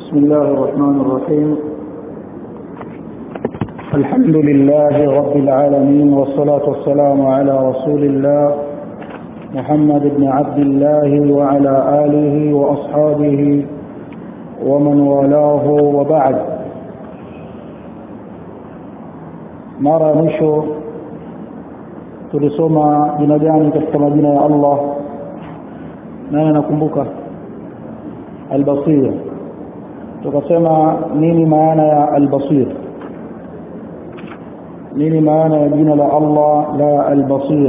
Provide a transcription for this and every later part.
بسم الله الرحمن الرحيم الحمد لله رب العالمين والصلاة والسلام على رسول الله محمد بن عبد الله وعلى آله وأصحابه ومن والاه وبعد mara ya mwisho tulisoma jina gani katika majina ya Allah nani anakumbuka albasir tukasema nini maana ya albasir nini maana ya jina la Allah la albasir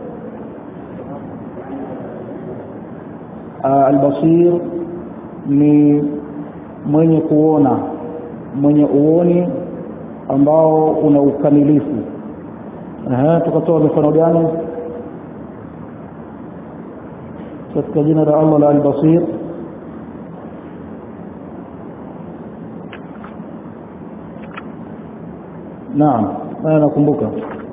albasir ni mwenye kuona mwenye uoni ambao una ukamilifu Aha, tukatoa mifano gani katika jina la Allah la al-Basir Naam, haya nakumbuka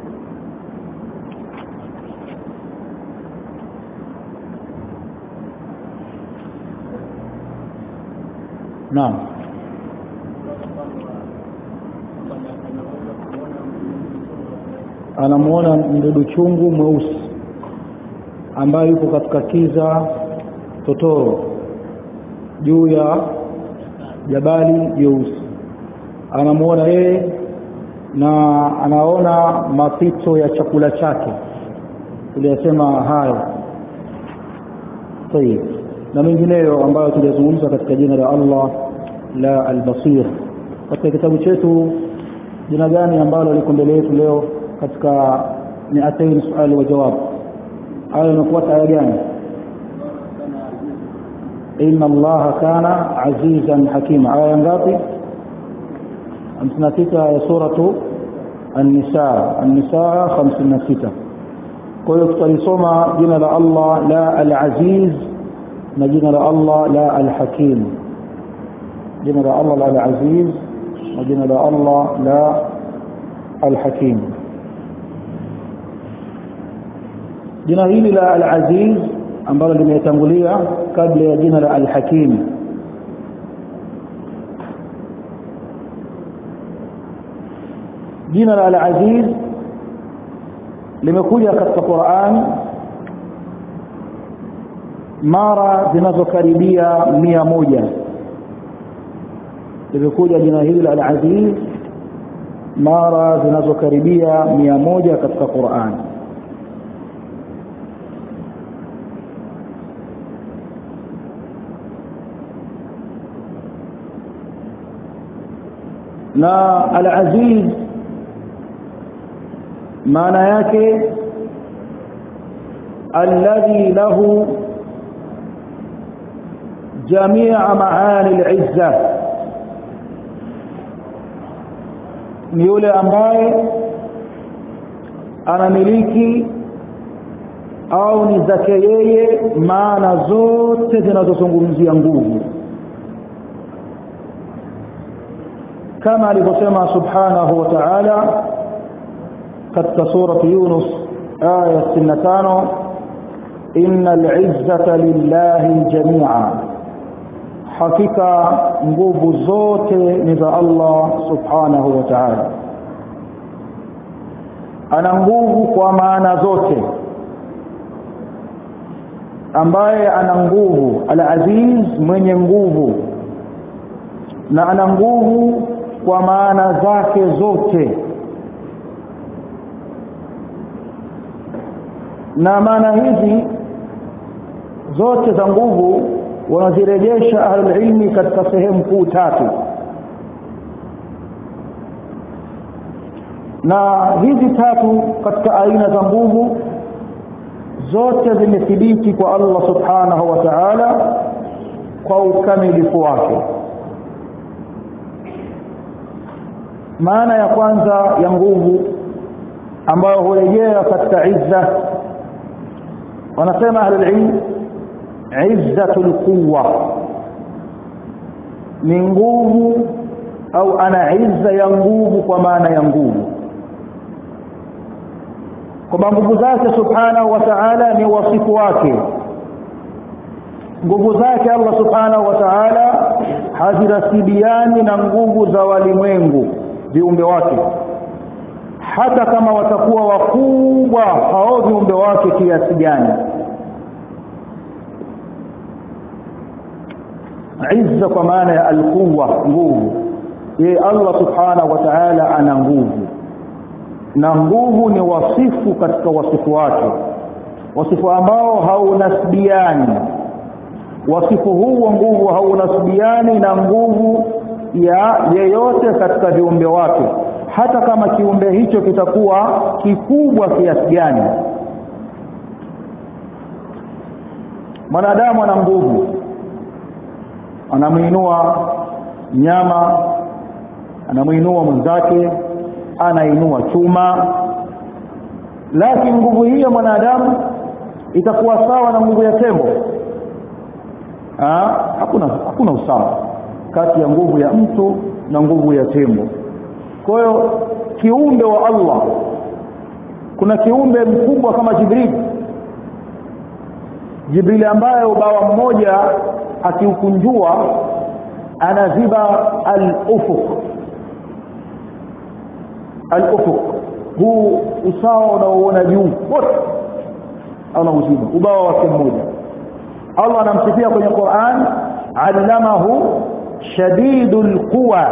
Naam anamuona mdudu chungu mweusi ambaye yuko katika kiza totoro juu ya jabali jeusi anamuona yeye na anaona mapito ya chakula chake tuliyasema hayo tayib na mengineyo ambayo tuliyazungumza katika jina la Allah la al-Basir katika kitabu chetu jina gani ambalo liko mbele yetu leo katika miatain swali wa jawab aya inafuata aya gani inna allaha kana azizan hakima aya ngapi 56 ya suratu an-nisa an-nisa 56 kwa hiyo tutalisoma jina la Allah la al-aziz na jina la Allah la al-hakim jina la Allah la al-aziz na jina la Allah la al-hakim jina hili la al-aziz ambalo limetangulia kabla ya jina la al-hakim jina la al-aziz limekuja katika Qur'an mara zinazokaribia mia moja limekuja jina hili la al-aziz mara zinazokaribia mia moja katika Qur'an na al-aziz maana yake alladhi lahu jamia maani al-izza ni yule ambaye anamiliki au ni zake yeye maana zote zinazozungumzia nguvu kama alivyosema subhanahu wa ta'ala katika surati Yunus aya 65 innal izzata lillahi jami'a hakika nguvu zote ni za Allah subhanahu wa ta'ala ana nguvu kwa maana zote ambaye ana nguvu al-aziz mwenye nguvu na ana nguvu kwa maana zake zote na maana hizi zote za nguvu wanazirejesha ahlulilmi katika sehemu kuu tatu na hizi tatu katika aina za nguvu zote zimethibiti kwa Allah subhanahu wa ta'ala kwa ukamilifu wake maana ya kwanza ya nguvu ambayo hurejea katika izza wanasema ahlul ilm izzatul quwwa ni nguvu au ana izza ya nguvu kwa maana ya nguvu kwamba nguvu zake subhanahu wa ta'ala ni wasifu wake nguvu zake Allah subhanahu wa ta'ala hazirasibiani na nguvu za walimwengu viumbe wake hata kama watakuwa wakubwa hao viumbe wake kiasi gani izza kwa maana ya alquwa nguvu yeye Allah subhanahu wa ta'ala ana nguvu na nguvu ni wasifu katika wasifu wake wasifu ambao haunasbiani wasifu huu wa nguvu haunasbiani na nguvu ya yeyote katika viumbe wake hata kama kiumbe hicho kitakuwa kikubwa kiasi gani mwanadamu ana nguvu anamuinua nyama anamuinua mwenzake anainua chuma lakini nguvu hiyo mwanadamu itakuwa sawa na nguvu ya tembo ah hakuna hakuna usawa kati ya nguvu ya mtu na nguvu ya tembo kwa hiyo kiumbe wa Allah kuna kiumbe mkubwa kama Jibril Jibril ambaye ubawa mmoja akiukunjua anaziba al-ufuq al-ufuq huu usawa unaoona juu wote anauziba ubawa wake mmoja Allah anamsifia kwenye Qur'an allamahu shadidul quwa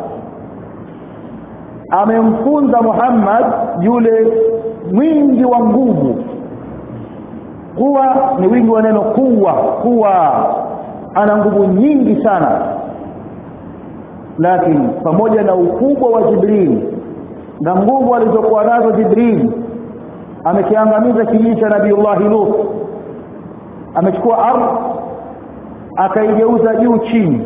amemfunza Muhammad yule mwingi wa nguvu kuwa ni wingi wa neno kuwa kuwa ana nguvu nyingi sana lakini pamoja na ukubwa wa Jibril na nguvu alizokuwa nazo Jibril amekiangamiza kijiji cha Nabiiullah Lut amechukua ardhi akaigeuza juu chini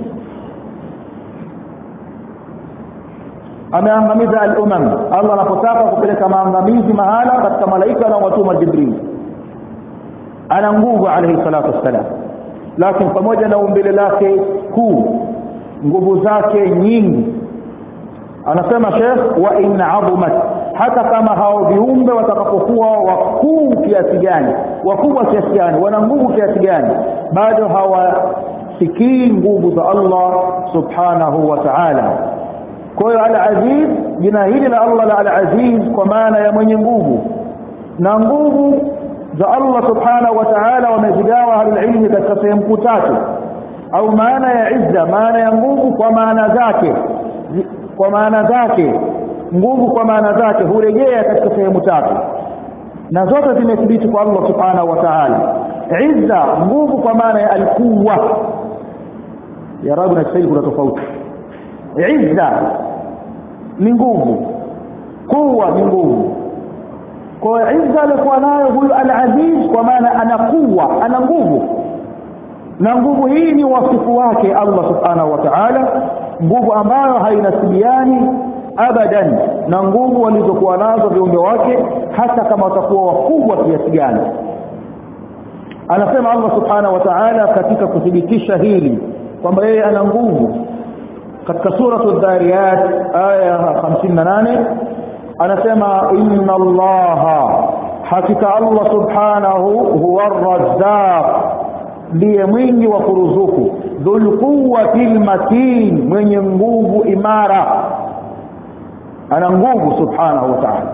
ameangamiza al-umam Allah anapotaka kupeleka maangamizi mahala katika malaika na watuma Jibril ana nguvu alayhi salatu wassalam lakini pamoja na umbile lake kuu nguvu zake nyingi anasema Sheikh wa in azumat hata kama hao viumbe watakapokuwa wakuu kiasi gani wakubwa kiasi gani wana nguvu kiasi gani bado hawasikii nguvu za Allah subhanahu wa ta'ala kwa hiyo al-aziz jina hili la Allah la al-aziz kwa maana ya mwenye nguvu na nguvu za Allah subhanahu wa ta'ala wamezigawa halilmi katika sehemu tatu au maana ya izza maana ya nguvu kwa maana zake kwa maana zake nguvu kwa maana zake hurejea katika sehemu tatu na zote zimethibiti kwa Allah subhanahu wa ta'ala izza nguvu kwa maana ya alquwa ya rabu na kiswahili kuna tofauti izza ni nguvu kuwa ni nguvu kwa izza alikuwa nayo huyu al-aziz kwa maana ana kuwa ana nguvu na nguvu hii ni wasifu wake Allah subhanahu wa ta'ala nguvu ambayo hainasibiani abadan na nguvu walizokuwa nazo viumbe wake hata kama watakuwa wakubwa kiasi gani anasema Allah subhanahu wa ta'ala katika kuthibitisha hili kwamba yeye ana nguvu katika suratu dhariyat aya 58 anasema inna allaha hakika Allah subhanahu huwa ar-razzaq ndiye mwingi wa kuruzuku dhul quwwatil matin mwenye nguvu imara ana nguvu subhanahu wa ta'ala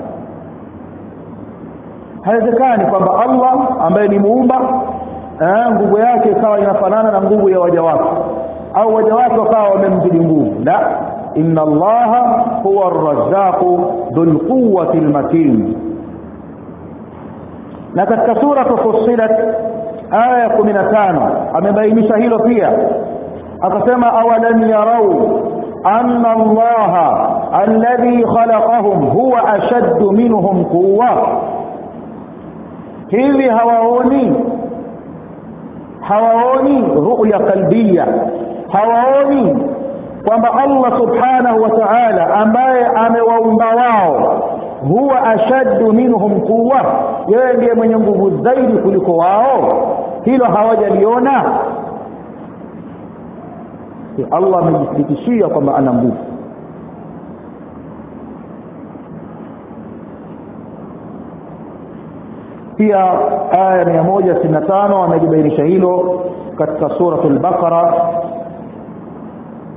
haiwezekani kwamba Allah ambaye ni muumba eh, nguvu yake ikawa inafanana na nguvu ya waja wake au waja wake wakawa wamemzidi nguvu la inna allaha huwa ar-razzaq dhul quwwati al-matin na katika sura Fussilat aya 15 amebainisha hilo pia akasema awalam yarau anna allaha alladhi khalaqahum huwa ashaddu minhum quwwa hivi hawaoni hawaoni ru'ya qalbiyya hawaoni kwamba Allah subhanahu wa ta'ala ambaye amewaumba wao huwa ashaddu minhum quwwa yeye ndiye mwenye nguvu zaidi kuliko wao hilo hawajaliona Allah amejithibitishia kwamba ana nguvu pia aya 165 amejibainisha hilo katika suratul baqara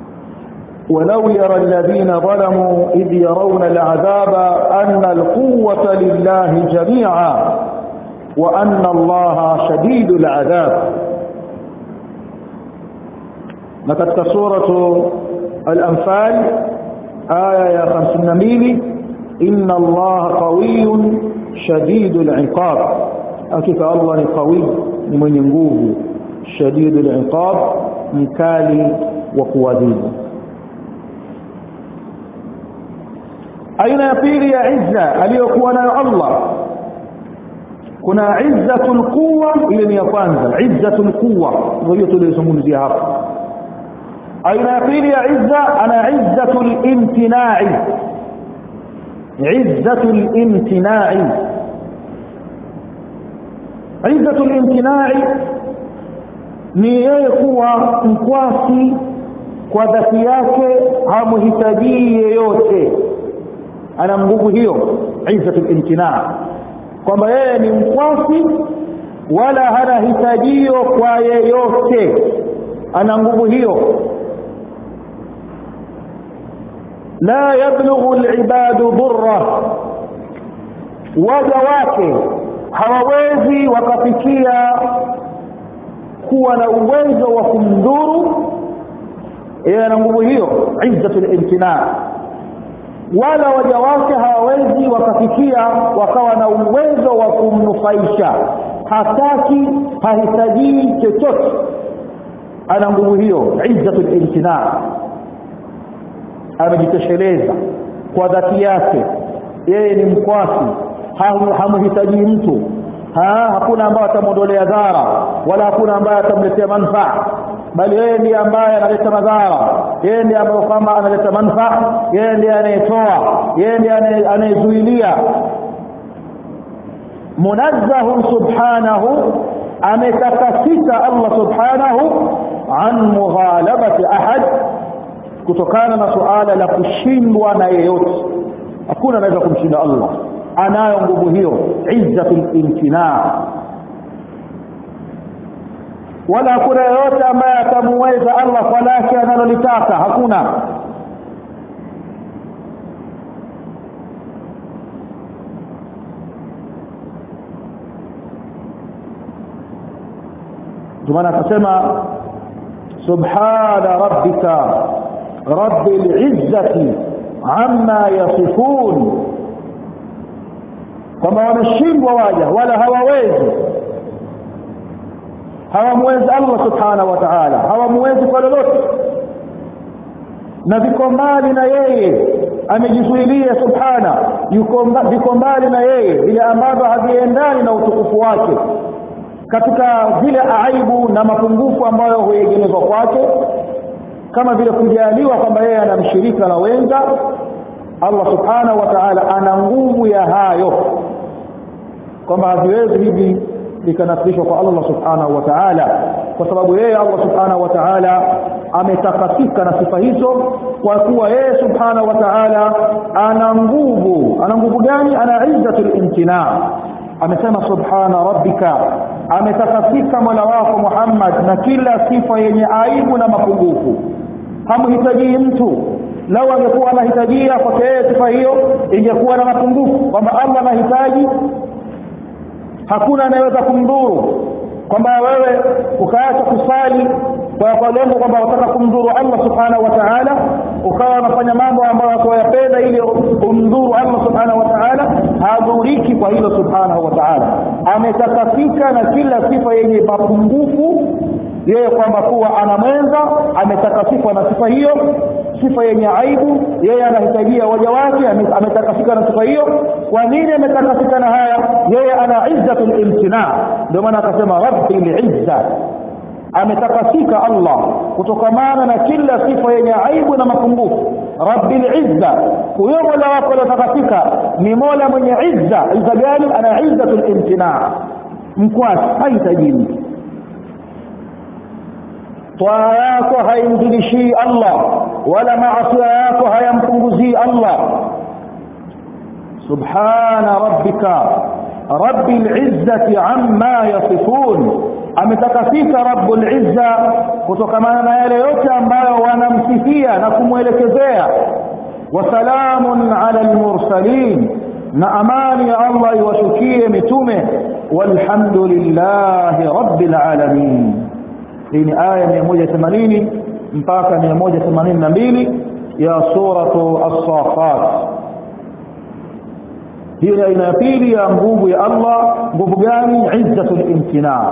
ولو يرى الذين ظلموا إذ يرون العذاب أن القوة لله جميعا وأن الله شديد العذاب نكتك سورة الأنفال آية يا خمسين ميلي إن الله قوي شديد العقاب أكيد الله قوي من ينقوه شديد العقاب مكالي وقوذيب aina ya pili ya izza aliyokuwa nayo Allah kuna izzatul quwa ile ni ya kwanza izzatul quwa ndio tulizungumzia hapa aina ya pili ya izza ana izzatul imtina'i izzatul imtina'i izzatul imtina'i ni yeye kuwa mkwasi kwa dhati yake hamhitajii yeyote ana nguvu hiyo izzatul imtina kwamba yeye ni mkwasi wala hana hitajio kwa yeyote ana nguvu hiyo la yablughu alibadu dhurra waja wake hawawezi wakafikia kuwa na uwezo wa kumdhuru yeye ana nguvu hiyo izzatul imtina wala waja wake hawawezi wakafikia wakawa na uwezo wa kumnufaisha hataki hahitajii chochote ana nguvu hiyo izzatul imtina amejitosheleza kwa dhati yake yeye ni mkwasi hamhitaji mtu ha, hakuna ambaye atamwondolea dhara wala hakuna ambaye atamletea manufaa bali yeye ndiye ambaye analeta madhara yeye ndiye ambaye kwamba analeta manufaa yeye ndiye anayetoa yeye ndiye anayezuilia munazzahun subhanahu ametakasika Allah subhanahu an mughalabati ahad kutokana na suala la kushindwa na yeyote hakuna anaweza kumshinda Allah anayo nguvu hiyo izzatul imtina wala hakuna yeyote ambaye atamuweza Allah kwa lake analolitaka hakuna tumana akasema subhana rabbika rabbil izzati amma yasifun kwamba wameshindwa waja wala hawawezi hawamwezi Allah subhanahu wa ta'ala hawamwezi kwa lolote na viko mbali na yeye amejizuilia subhana yuko viko mbali na yeye vile ambavyo haviendani na utukufu wake katika zile aibu na mapungufu ambayo huegemezwa kwake kama vile kujaliwa kwamba yeye ana mshirika na wenza Allah subhanahu wa ta'ala ana nguvu ya hayo kwamba haviwezi hivi likanasibishwa kwa Allah subhanahu wa ta'ala kwa sababu yeye Allah subhanahu wa ta'ala ametakasika na sifa hizo kwa kuwa yeye subhanahu wa ta'ala ana nguvu ana nguvu gani ana izzatul imtina amesema subhana rabbika ametakasika mola wako Muhammad na kila sifa yenye aibu na mapungufu hamhitaji mtu lau angekuwa anahitajia kwake yeye sifa hiyo ingekuwa na mapungufu kwamba Allah anahitaji hakuna anayeweza kumdhuru kwamba wewe ukaacha kusali kwa kwa lengo kwamba unataka kumdhuru Allah subhanahu wa ta'ala ukawa unafanya mambo ambayo unayapenda ili umdhuru Allah subhanahu wa ta'ala hadhuriki kwa hilo subhanahu wa ta'ala ametakasika na kila sifa yenye mapungufu yeye kwamba kuwa ana mwenza ametakasika na sifa hiyo sifa yenye aibu yeye anahitajia waja wake ametakasika na sifa hiyo kwa nini ametakasika na haya yeye ana izzatul imtina ndio maana akasema rabbil izza ametakasika Allah kutokamana na kila sifa yenye aibu na mapungufu rabbil izza huyo mola wako aliyotakasika ni mola mwenye izza izza gani ana izzatul imtina mkwasi hahitaji mtu twaa yako haimzidishii Allah wala maasiya yako hayampunguzii Allah subhana rabbika rabbil izzati amma yasifun ametakasika rabbul izza kutokamana na yale yote ambayo wanamsifia na kumwelekezea wasalamun ala almursalin na amani ya Allah iwashukie mitume walhamdulillahi rabbil alamin hii ni aya 180 mpaka 182 ya suratu as-safat hiyo ni aina ya pili ya nguvu ya Allah nguvu gani izzatul imtina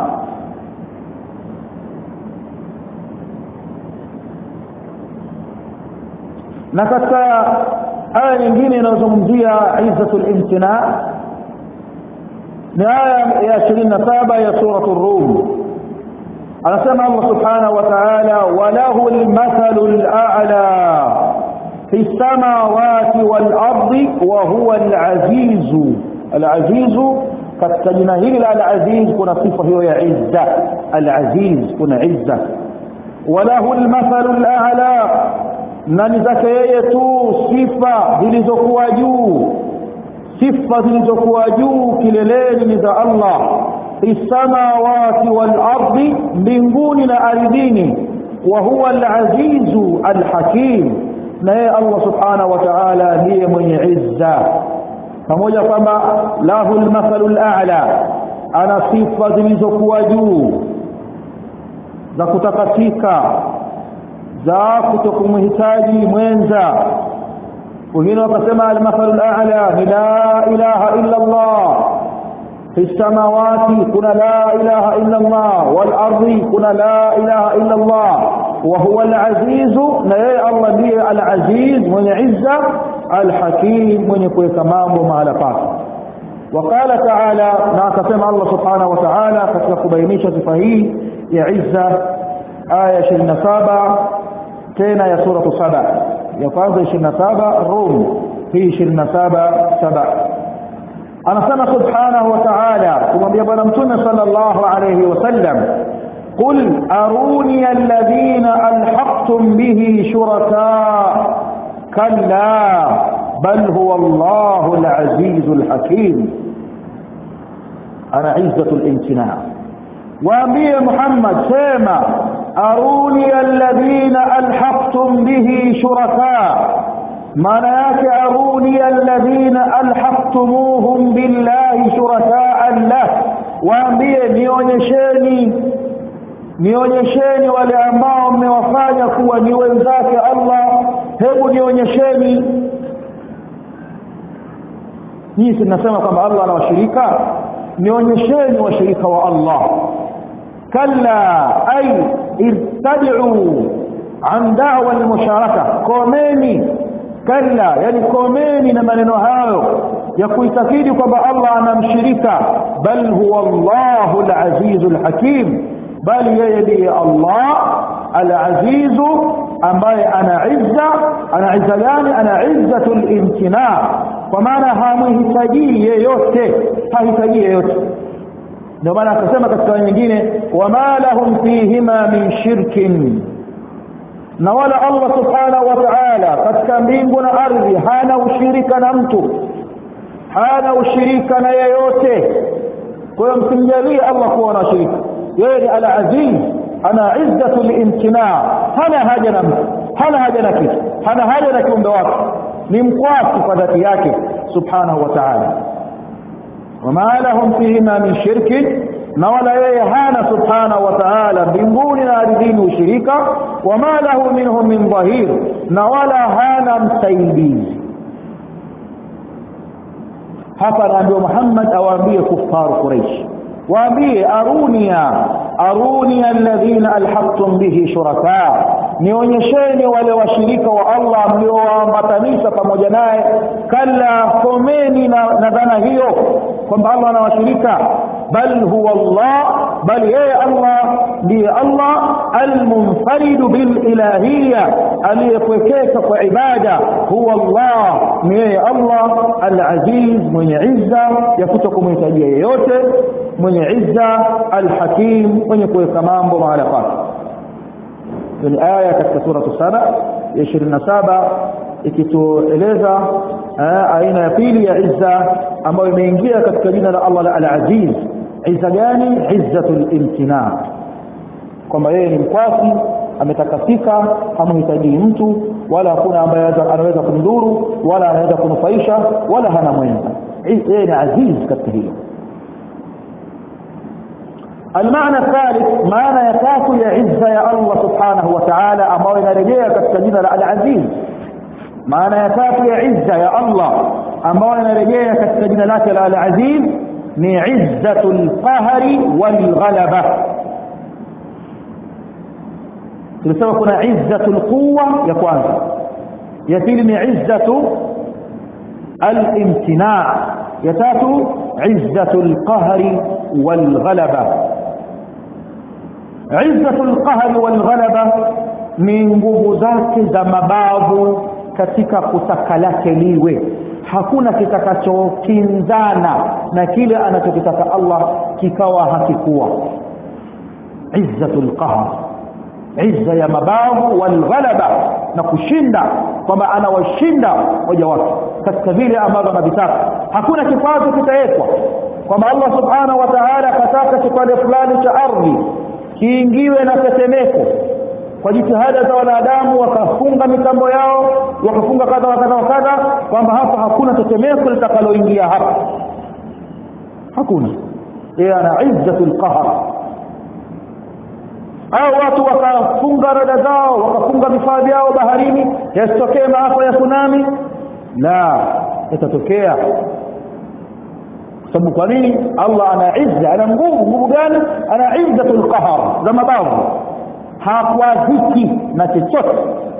na katika aya nyingine inayozungumzia izzatul imtina ni aya ya 27 ya suratul rum anasema Allah subhanahu wa ta'ala walahu al-mathalul a'la في السماوات والأرض وهو العزيز العزيز katika jina hili la al-aziz kuna sifa hiyo ya izza al-aziz kuna izza walahu al-mathalu al-a'la na ni zake yeye tu sifa zilizokuwa juu sifa zilizokuwa juu kileleni ni za Allah samawati wal ardi mbinguni na ardhini wa huwa al-azizu al-hakim na yeye Allah subhanahu wa ta'ala ndiye mwenye izza pamoja kwamba lahu al-mathalu al-a'la ana sifa zilizokuwa juu za kutakatika za kutokumhitaji mwenza wengine wakasema al-mathalu al-a'la ni la ilaha illa Allah في السماوات كنا لا إله إلا الله والأرض كنا لا إله إلا الله وهو العزيز لا الله به العزيز من عزة الحكيم من يكون كمام مع لقاك وقال تعالى ناكسم الله سبحانه وتعالى كتلك بينيشة فهي يعزة آية شرنا سابع تينا يا سورة سبع يقاضي شرنا سابع الروم في شرنا سابع سبع anasema subhanahu wa ta'ala kumwambia bwana mtume sallallahu alayhi wasallam qul aruni alladhina alhaqtum bihi shuraka kalla bal huwa Allahu alaziz alhakim ana izzatu alimtina waambie Muhammad sema aruni alladhina alhaqtum bihi shuraka maana yake aruni alladhina alhaqtumuhum billahi shurakaa lah waambie nionyesheni nionyesheni wale ambao mmewafanya kuwa ni wenzake Allah hebu nionyesheni nyinyi tunasema kwamba Allah ana washirika nionyesheni washirika wa Allah kalla ay irtad'u an da'wa al-musharaka komeni kalla yani komeni na maneno hayo ya kuitakidi kwamba Allah anamshirika bal huwa Allahu al-aziz al-hakim bali yeye ndiye Allah al-aziz ambaye ana izza ana izza gani ana izzatul imtina kwa maana hamhitaji yeyote hahitaji yeyote ndio maana akasema katika nyingine wama lahum fihima min shirkin na wala Allah subhanahu wa ta'ala katika mbingu na ardhi hana ushirika na mtu hana ushirika na yeyote kwa hiyo msimjalie Allah kuwa na shirika yeye ni al-aziz ana izzatul imtina hana haja na mtu hana haja na kitu hana haja na kiumbe wake ni mkwasi kwa dhati yake subhanahu wa ta'ala wama lahum fihima min shirkin na wala yeye hana subhanahu wa ta'ala mbinguni na ardhini ushirika wama lahu minhum min dhahir na wala hana msaidizi hapa anaambiwa Muhammad awaambie kufaru Quraish waambie arunia arunia alladhina alhaqtum bihi shuraka nionyesheni wale washirika wa Allah mliowaambatanisha pamoja naye kalla komeni na, na dhana hiyo kwamba Allah ana washirika bal huwa Allah bal yeye Allah ndiye Allah almunfaridu bil ilahiyya aliyepwekeka kwa ibada huwa Allah ni yeye Allah alaziz mwenye izza ya kutokumhitajia yeyote mwenye izza alhakim mwenye kuweka mambo mahala pake ni aya katika sura saba ya 27 ikitueleza aina ya pili ya izza ambayo imeingia katika jina la Allah la al-Aziz izza gani izzatul imtina kwamba yeye ni mkwasi ametakasika hamhitaji mtu wala hakuna ambaye anaweza kumdhuru wala anaweza kunufaisha wala hana mwenza yeye ni aziz katika hilo المعنى الثالث معنى يتاكل يا عزة يا الله سبحانه وتعالى أما ينرجيها كالسجنة العزيز معنى يتاكل يا عزة يا الله أما ينرجيها كالسجنة لك العزيز من عزة القهر والغلبة tulisema kuna izzatul quwwa ya kwanza ya pili ni izzatu al-imtina' ya tatu izzatul qahri wal ghalaba izzatul qahri wal ghalaba ni nguvu zake za mabavu katika kutaka lake liwe hakuna kitakachokinzana na kile anachokitaka Allah kikawa hakikuwa izzatul qahr izza ya mabavu walghalaba na kushinda kwamba anawashinda waja wake katika vile ambavyo anavitaka hakuna kikwazo kitawekwa kwamba Allah subhanahu wa ta'ala akataka kipande fulani cha ardhi kiingiwe na tetemeko kwa jitihada za wanadamu wakafunga mitambo yao wakafunga kadha wa kadha wa kadha kwamba hapa hakuna tetemeko litakaloingia hapa hakuna yeye ana izzatul qahr au watu wakafunga rada zao wakafunga vifaa vyao baharini yasitokee maafa ya tsunami la yatatokea sababu kwa nini Allah ana izza ana nguvu nguvu gani ana izzatul qahar za mabavu hakwaziki na chochote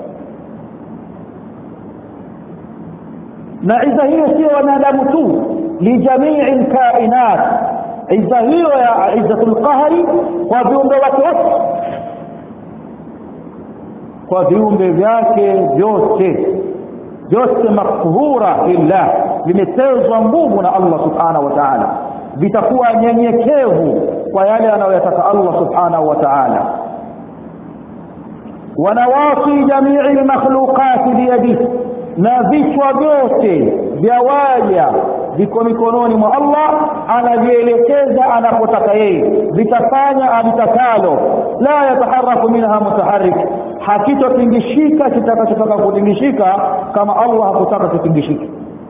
na izza hiyo sio wanadamu tu lijamii alkainat izza hiyo ya izzatul qahari kwa viumbe wake wote kwa viumbe vyake vyote vyote makhura lillah vimetezwa nguvu na Allah subhanahu wa ta'ala vitakuwa nyenyekevu kwa yale anayoyataka Allah subhanahu wa ta'ala wanawasi jamii almakhluqat biyadihi na vichwa vyote vya waja viko mikononi mwa Allah anavielekeza anapotaka yeye vitafanya alitakalo la yataharaku minha mutaharrik hakitotingishika kitakachotaka kutingishika kama Allah hakutaka kitingishike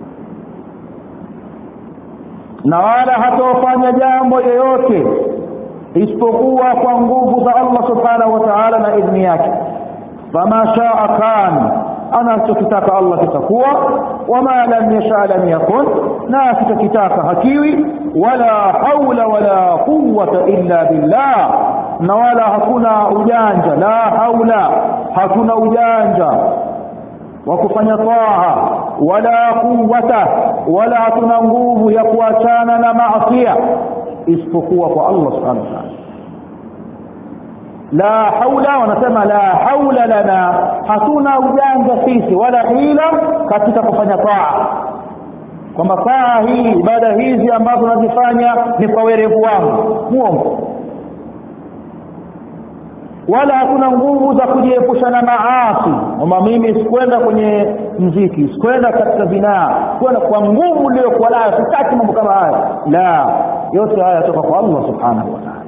na wala hatofanya jambo yoyote isipokuwa kwa nguvu za Allah subhanahu wa ta'ala na idhni yake fama shaa kan anachokitaka Allah kitakuwa wama lam yasha lam yakun na kitaka hakiwi wala haula wala quwwata illa billah na wala hakuna ujanja la haula hakuna ujanja wa kufanya taa wala quwwata wala hatuna nguvu ya kuachana na maasiya isipokuwa kwa Allah subhanahu wa ta'ala la haula wanasema la haula lana hatuna ujanja sisi wala hila katika kufanya taa kwamba taa hii ibada hizi ambazo nazifanya ni kwa werevu wangu muongo wala hakuna nguvu za kujiepusha na maasi kwamba mimi sikwenda kwenye mziki sikwenda katika zinaa kwenda kwa nguvu iliyokuwa nayo sitaki mambo kama haya la yote haya yatoka kwa Allah subhanahu wa ta'ala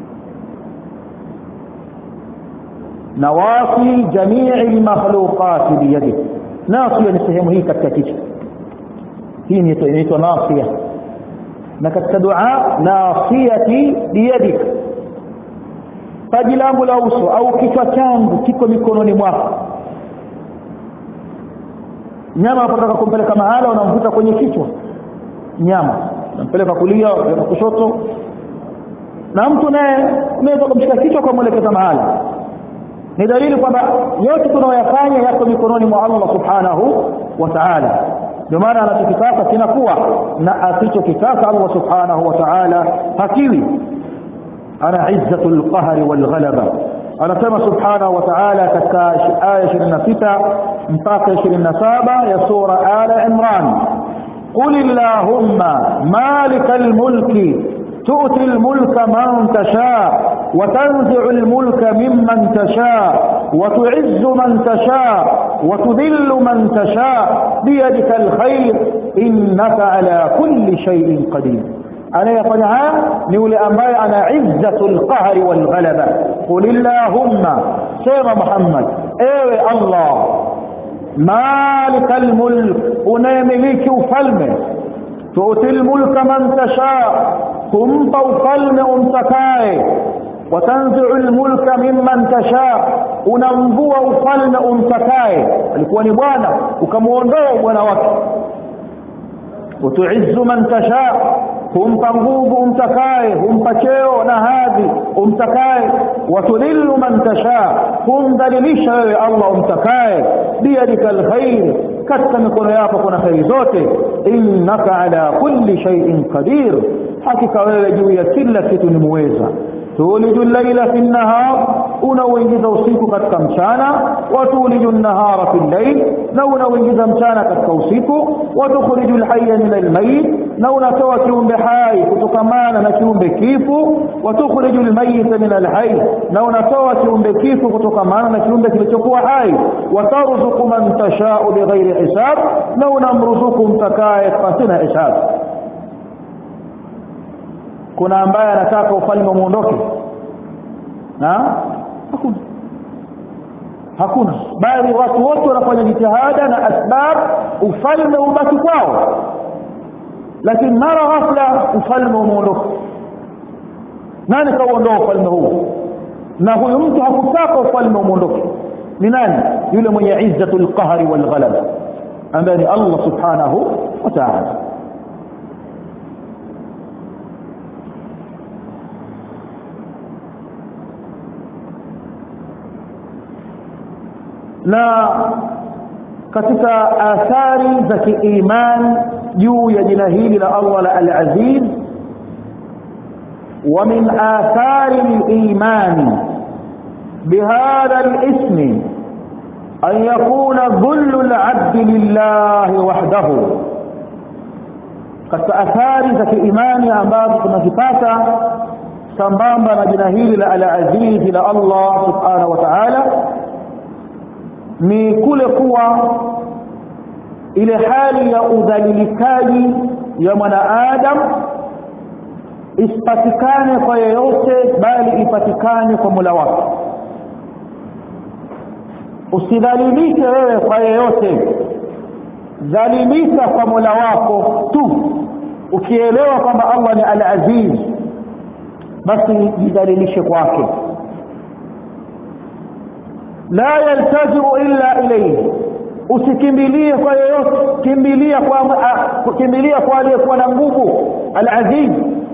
nawasi jamii almakhluqat biyadihi nasiya ni sehemu hii katika kichwa hii inaitwa nasiya na katika dua nasiyati biyadik paji langu la uso au kichwa changu kiko mikononi mwako nyama unapotaka kumpeleka mahala unamvuta kwenye kichwa nyama unampeleka kulia unampeleka kushoto na mtu naye unaweza kumshika kichwa kwa mwelekeza mahala ni dalili kwamba yote tunayoyafanya yako mikononi mwa Allah subhanahu wa ta'ala ndio maana anachokitaka kinakuwa na asichokitaka Allah subhanahu wa ta'ala hakiwi ana izzatul qahri wal ghalaba anasema subhanahu wa ta'ala katika aya 26 mpaka 27 ya sura ala imran قل اللهم مالك الملك تؤتي الملك من تشاء وتنزع الملك ممن تشاء وتعز من تشاء وتذل من تشاء بيدك الخير إنك على كل شيء قدير anayefanya haya ni yule ambaye ana izzatul qahri wal ghalaba qul illahumma sema muhammad ewe allah malikal mulk unayemiliki ufalme tuutil mulka man tasha kumpa ufalme umtakaye watanzi'u almulka mimman tasha unamvua ufalme umtakaye alikuwa ni bwana ukamuondoa bwana wake utuizzu man tasha humpa nguvu umtakaye humpa cheo na hadhi umtakaye watudhillu man tasha humdhalilisha wewe Allah umtakaye biyadika alkhair katika mikono yako kuna khairi zote innaka ala kulli shay'in qadir hakika wewe juu ya kila kitu ni muweza tuliju llaila fi nnahar unauingiza usiku katika mchana watuliju nnahara fi llail na unauingiza mchana katika usiku watukhriju lhaya min almayit na unatoa kiumbe hai kutokamana na kiumbe kifu watukhriju lmayita min alhai na unatoa kiumbe kifu kutokamana na kiumbe kilichokuwa hai watarzuku man tashau bighairi hisab na unamruzuku mtakaye pasina hisab kuna ambaye anataka ufalme muondoke na hakuna hakuna bali watu wote wanafanya jitihada na asbab ufalme ubaki kwao lakini mara ghafla ufalme umeondoka nani kauondoa ufalme huu na huyu mtu hakutaka ufalme umeondoke ni nani yule mwenye izzatul qahri wal ghalaba ambaye ni Allah subhanahu wa ta'ala na katika athari za kiiman juu ya jina hili la Allah la al-Aziz wa min athari al-iman bihadha al-ism an yakuna dhullu al-'abd lillahi wahdahu katika athari za kiimani ambazo tunazipata sambamba na jina hili la al-Aziz la Allah subhanahu wa ta'ala ni kule kuwa ile hali ya udhalilikaji ya mwanaadam isipatikane kwa yeyote bali ipatikane kwa Mola wake usidhalilike wewe kwa yeyote dhalilika kwa Mola wako tu ukielewa kwamba Allah ni al-Aziz basi jidhalilishe kwake la yaltajiu illa ilayhi usikimbilie kwa yoyote kimbilia kwa kimbilia kwa aliyekuwa na nguvu al-aziz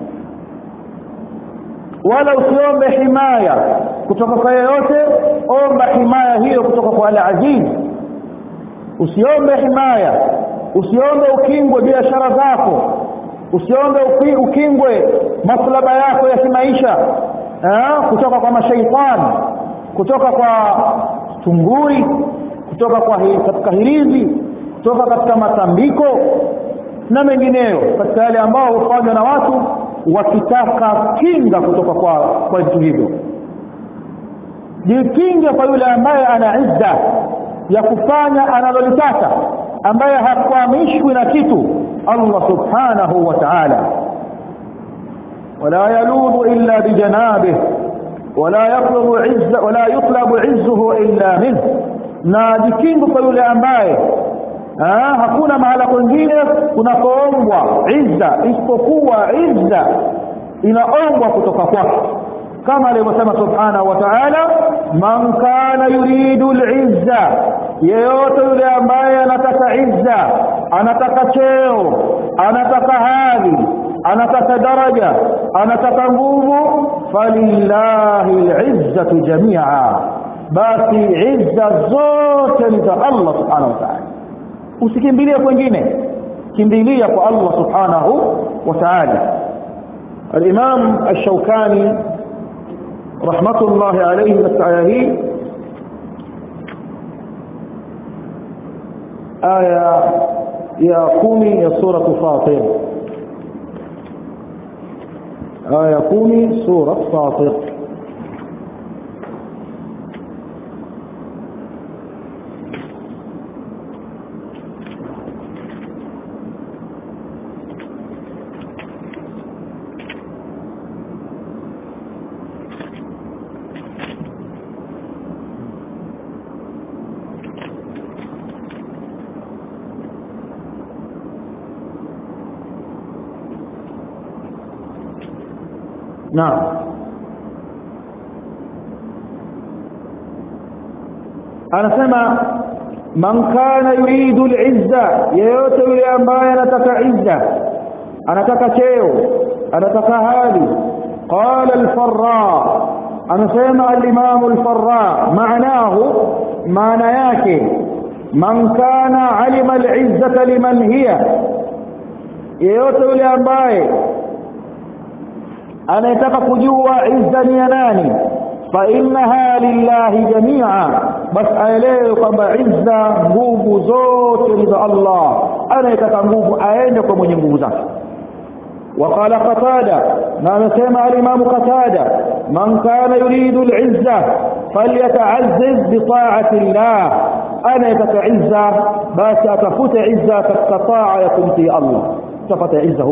wala usiombe himaya kutoka kwa yoyote omba himaya hiyo kutoka kwa al-aziz usiombe himaya usiombe ukingwe biashara zako usiombe ukingwe maslaba yako ya kimaisha kutoka kwa mashaitani kutoka kwa tunguri kutoka kwa hi, katika hirizi kutoka katika matambiko na mengineyo katika yale ambao hufanywa na watu wakitaka kinga kutoka kwa kwa vitu hivyo jikinge kwa yule ambaye ana izza ya kufanya analolitaka ambaye hakwamishwi na kitu Allah subhanahu wa ta'ala wala yaludhu illa bijanabihi ولا يطلب عز ولا يطلب عزه الا منه na jikingo kwa yule ambaye ah hakuna mahala kwingine kunakoombwa izza isipokuwa izza inaombwa kutoka kwake kama alivyosema subhanahu wa ta'ala man kana yuridu al-izza yeyote yule ambaye anataka izza anataka cheo anataka hadhi anataka daraja anataka nguvu falillahi al-izzatu jami'a basi izza zote ni za Allah subhanahu wa ta'ala usikimbilie kwingine kimbilia kwa Allah subhanahu wa ta'ala الإمام الشوكاني رحمة الله عليه نستعيه آية يا قومي يا سورة فاطر آية قومي سورة فاطر naam anasema man kana yuridu al-izza yeyote yule ambaye anataka izza anataka cheo anataka hali qala al-farra anasema al-imam al-farra maanahu maana yake man kana alima al-izzata liman hiya yeyote yule ambaye anayetaka kujua izza ni ya nani fa innaha lillahi jamia basi aelewe kwamba izza nguvu zote ni za Allah anayetaka nguvu aende kwa mwenye nguvu zake وقال قتادة ما سمع الإمام قتادة من كان يريد العزة فليتعزز بطاعة الله أنا يتعزى بس أتفت عزة تستطاع يكون في الله تفت عزة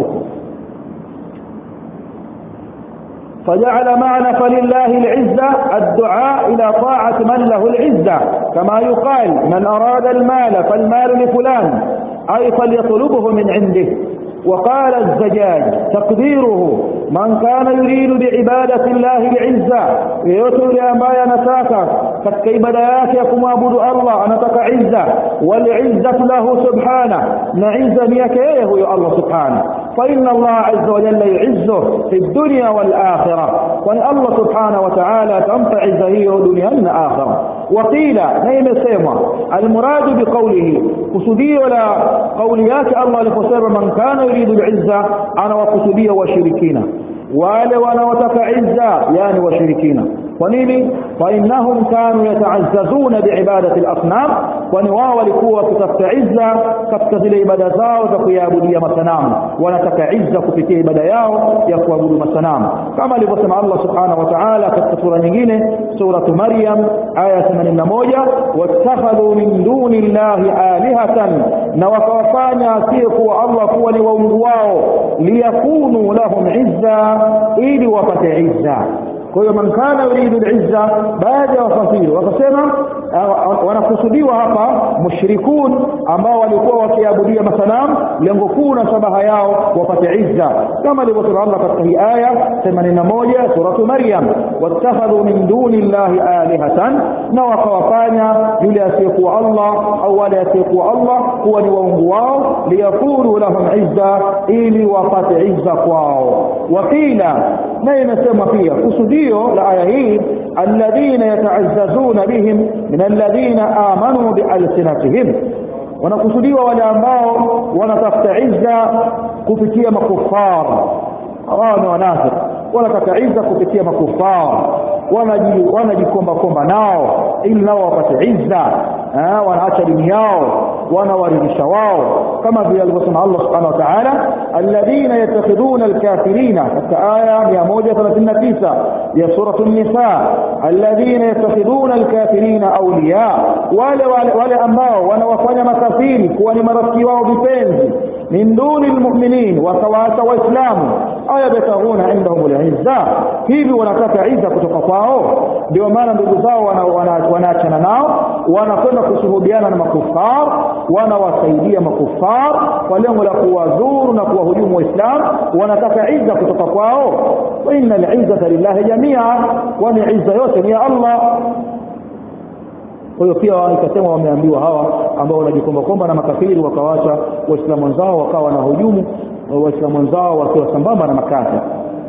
فجعل معنى فلله العزة الدعاء إلى طاعة من له العزة كما يقال من أراد المال فالمال لفلان أي فليطلبه من عنده وقال الزجاج تقديره من كان يريد بعبادة الله العزة يتولي ambaye anataka katika ibada yake ya kumwabudu Allah anataka izza wal izzatu lahu subhana na izza ni yake yeye huyo Allah subhana fa inna Allah azza wa jalla yu'izzu fi dunya wal akhirah wa Allah subhana wa ta'ala tampa izza hiyo duniani na akhirah وقيل na imesemwa almuradu biqawlihi kusudio la kauli yake Allah aliposema man kana yuridu al-izza anawakusudia washirikina wale wanaotaka izza yani washirikina kwa nini fa innahum kanu yata'azzazuna biibadati al-asnam kwani wao walikuwa wakitafuta izza katika zile ibada zao za kuiabudia masanamu wanataka izza kupitia ibada yao ya kuabudu masanamu kama alivyosema Allah subhanahu wa ta'ala katika sura nyingine suratu maryam aya 81 wattakhadhu min duni llahi alihatan na wakawafanya asiyekuwa Allah kuwa ni waungu wao liyakunu lahum izza ili wapate izza kwa hiyo man kana yuridu al-izza baada ya wafasiri wakasema wanakusudiwa hapa mushrikun ambao walikuwa wakiabudia masanamu lengo kuu na shabaha yao wapate izza kama alivyosema Allah katika hii aya 81 suratu Maryam wattakhadhu min duni llahi alihatan na wakawafanya yule asiyekuwa Allah au wale asiyekuwa Allah kuwa ni waungu wao liyakunu lahum izza ili wapate izza kwao wakila na inasema pia kusudio la aya hii alladhina yata'azzazuna bihim min alladhina amanu bialsinatihim wanakusudiwa wale ambao wanatafuta izza kupitia makufar hawa ni wanafiki wanataka izza kupitia makufar wanajikomba komba nao ili nao wapate izza wanaacha dini yao wanawaridhisha wao kama vile alivyosema Allah subhanahu wa ta'ala alladhina yattakhiduna alkafirina katika aya 139 ya sura an-nisa alladhina yattakhiduna alkafirina awliya wale wale ambao wanawafanya makafiri kuwa ni marafiki wao vipenzi min duni almu'minin wakawaacha waislamu aya bataghuna indahum al'izza hivi wanataka izza kutoka kwao ndio maana ndugu zao wanaachana nao wanakwenda kushuhudiana na makufar wanawasaidia makufar kwa lengo la kuwadhuru na kuwahujumu waislamu wanataka izza kutoka kwao wa innal izzata lillahi jamia kwani izza yote ni ya Allah kwa hiyo pia ikasema wameambiwa hawa ambao wanajikomba komba na makafiri wakawacha waislamu wenzao wakawa na hujumu waislamu wenzao wakiwa sambamba na makafiri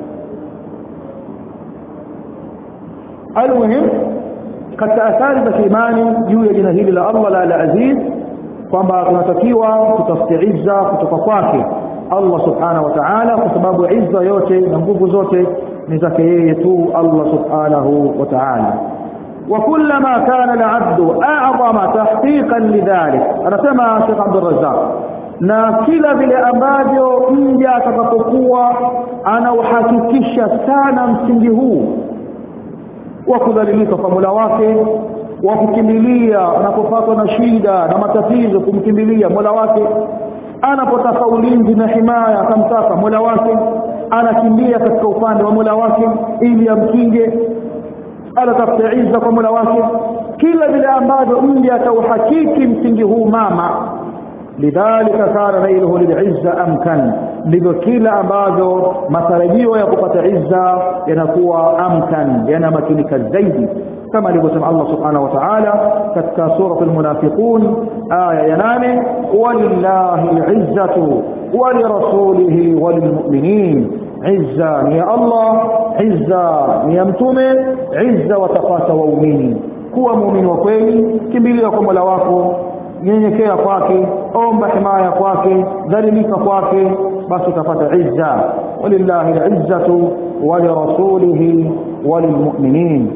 almuhim katika athari za kiimani juu ya jina hili la Allah la al-Aziz kwamba tunatakiwa tutafute izza kutoka kwake Allah subhanahu wa ta'ala kwa sababu izza yote na nguvu zote ni zake yeye tu Allah subhanahu wa ta'ala وكلما كان العبد اعظم تحقيقا لذلك anasema Sheikh Abdul Razzaq na kila vile ambavyo mja atakapokuwa anauhakikisha sana msingi huu wa kudhalilika kwa Mola wake wa kukimbilia anapopatwa na shida na matatizo kumkimbilia Mola wake anapotaka ulinzi na himaya akamtaka Mola wake anakimbia katika upande wa Mola wake ili amkinge anatafuta izza kwa Mola wake kila vile ambavyo mja atauhakiki msingi huu mama lidhalika kana nailuhu lilizza amkan ndivyo kila ambavyo matarajio ya kupata izza yanakuwa amkan yanamakinika zaidi kama alivyosema Allah subhanahu wa ta'ala katika sura al-munafiqun aya ya 8 walillahi al-izzatu wa lirasulihi wa lilmu'minin izza ni ya Allah izza ni ya mtume izza watapata waumini kuwa muumini wa kweli kimbilia kwa Mola wako nyenyekea kwake omba himaya kwake dhalilika kwake basi utapata izza walillahi al-izzatu wa lirasulihi wa lilmu'minin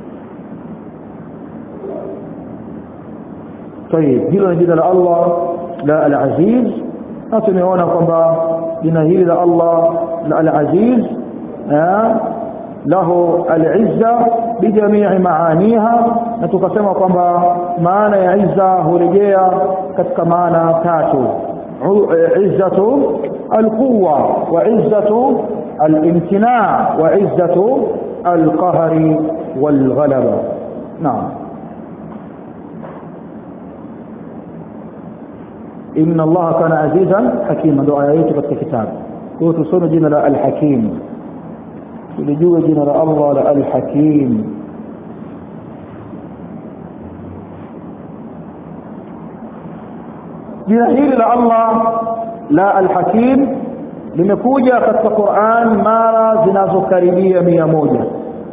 طيب hilo ni jina la Allah la al-Aziz na tumeona kwamba jina hili la Allah la al-Aziz lahu al-izza bijamii maaniha na tukasema kwamba maana ya izza hurejea katika maana tatu izzatu al-quwwa wa izzatu al-imtina wa izzatu al-qahri wal-ghalaba naam inna allaha kana azizan hakima ndo aya yetu katika kitabu kwa hiyo tusome jina la al-hakim tulijue jina la Allah la al-hakim jina hili la Allah la al-hakim limekuja katika Qur'an mara zinazokaribia mia moja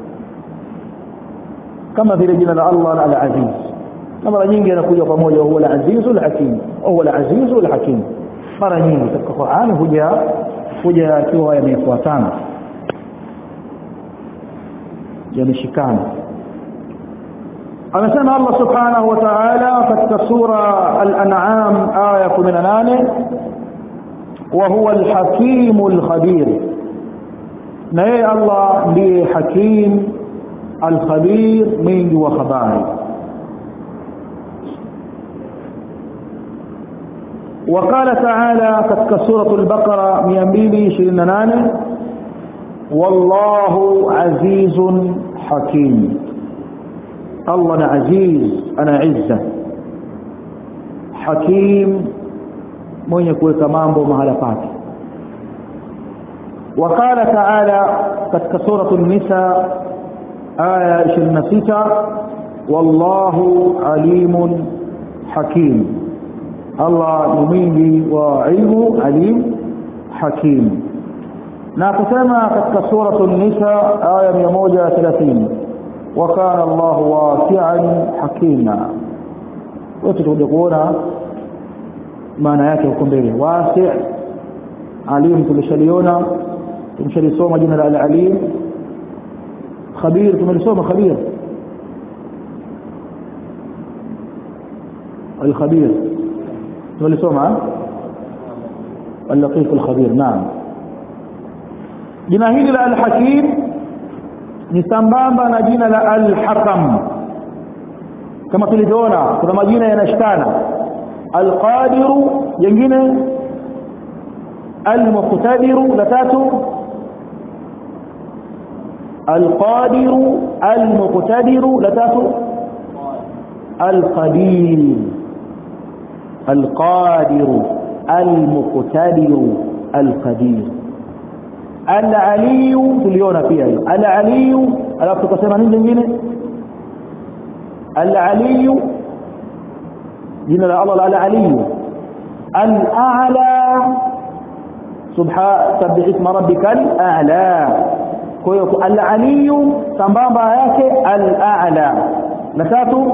kama vile jina la Allah la al-aziz na mara nyingi yanakuja pamoja huwa al-azizu al-hakim huwa al-azizu al-hakim mara nyingi katika Qur'an huja huja yakiwa yamefuatana yameshikana amesema Allah subhanahu wa ta'ala katika sura al-an'am aya 18 wa huwa al-hakim al-khabir na yeye Allah ndiye hakim al-khabir mwingi wa habari وقال تعالى كتك سورة البقرة 228 والله عزيز حكيم الله أنا عزيز أنا عزة حكيم من يكون كمامبو مهلقات وقال تعالى كتك سورة النساء آية 26 والله عليم حكيم Allah ni mwingi wa ilmu alim hakim na kusema katika suratu nisa aya 130 wa kana Allahu wasi'an hakima wote tutakuja kuona maana yake huko mbele wasi' alim tulishaliona tumshalisoma jina la al-alim khabir tumelisoma khabir الخبير tulisoma al-latif al-khabir naam jina hili la al-hakim ni sambamba na jina la al-hakam kama tulivyoona kuna majina yanashikana al-qadiru jingine al-muqtadiru la tatu al-qadiru al-muqtadiru la tatu al-qadir القادر المقتدر القدير العلي tuliona pia hiyo العلي alafu tukasema nini nyingine العلي jina la Allah العلي الأعلى سبحان سبح اسم ربك الأعلى kwa hiyo العلي sambamba yake الأعلى na tatu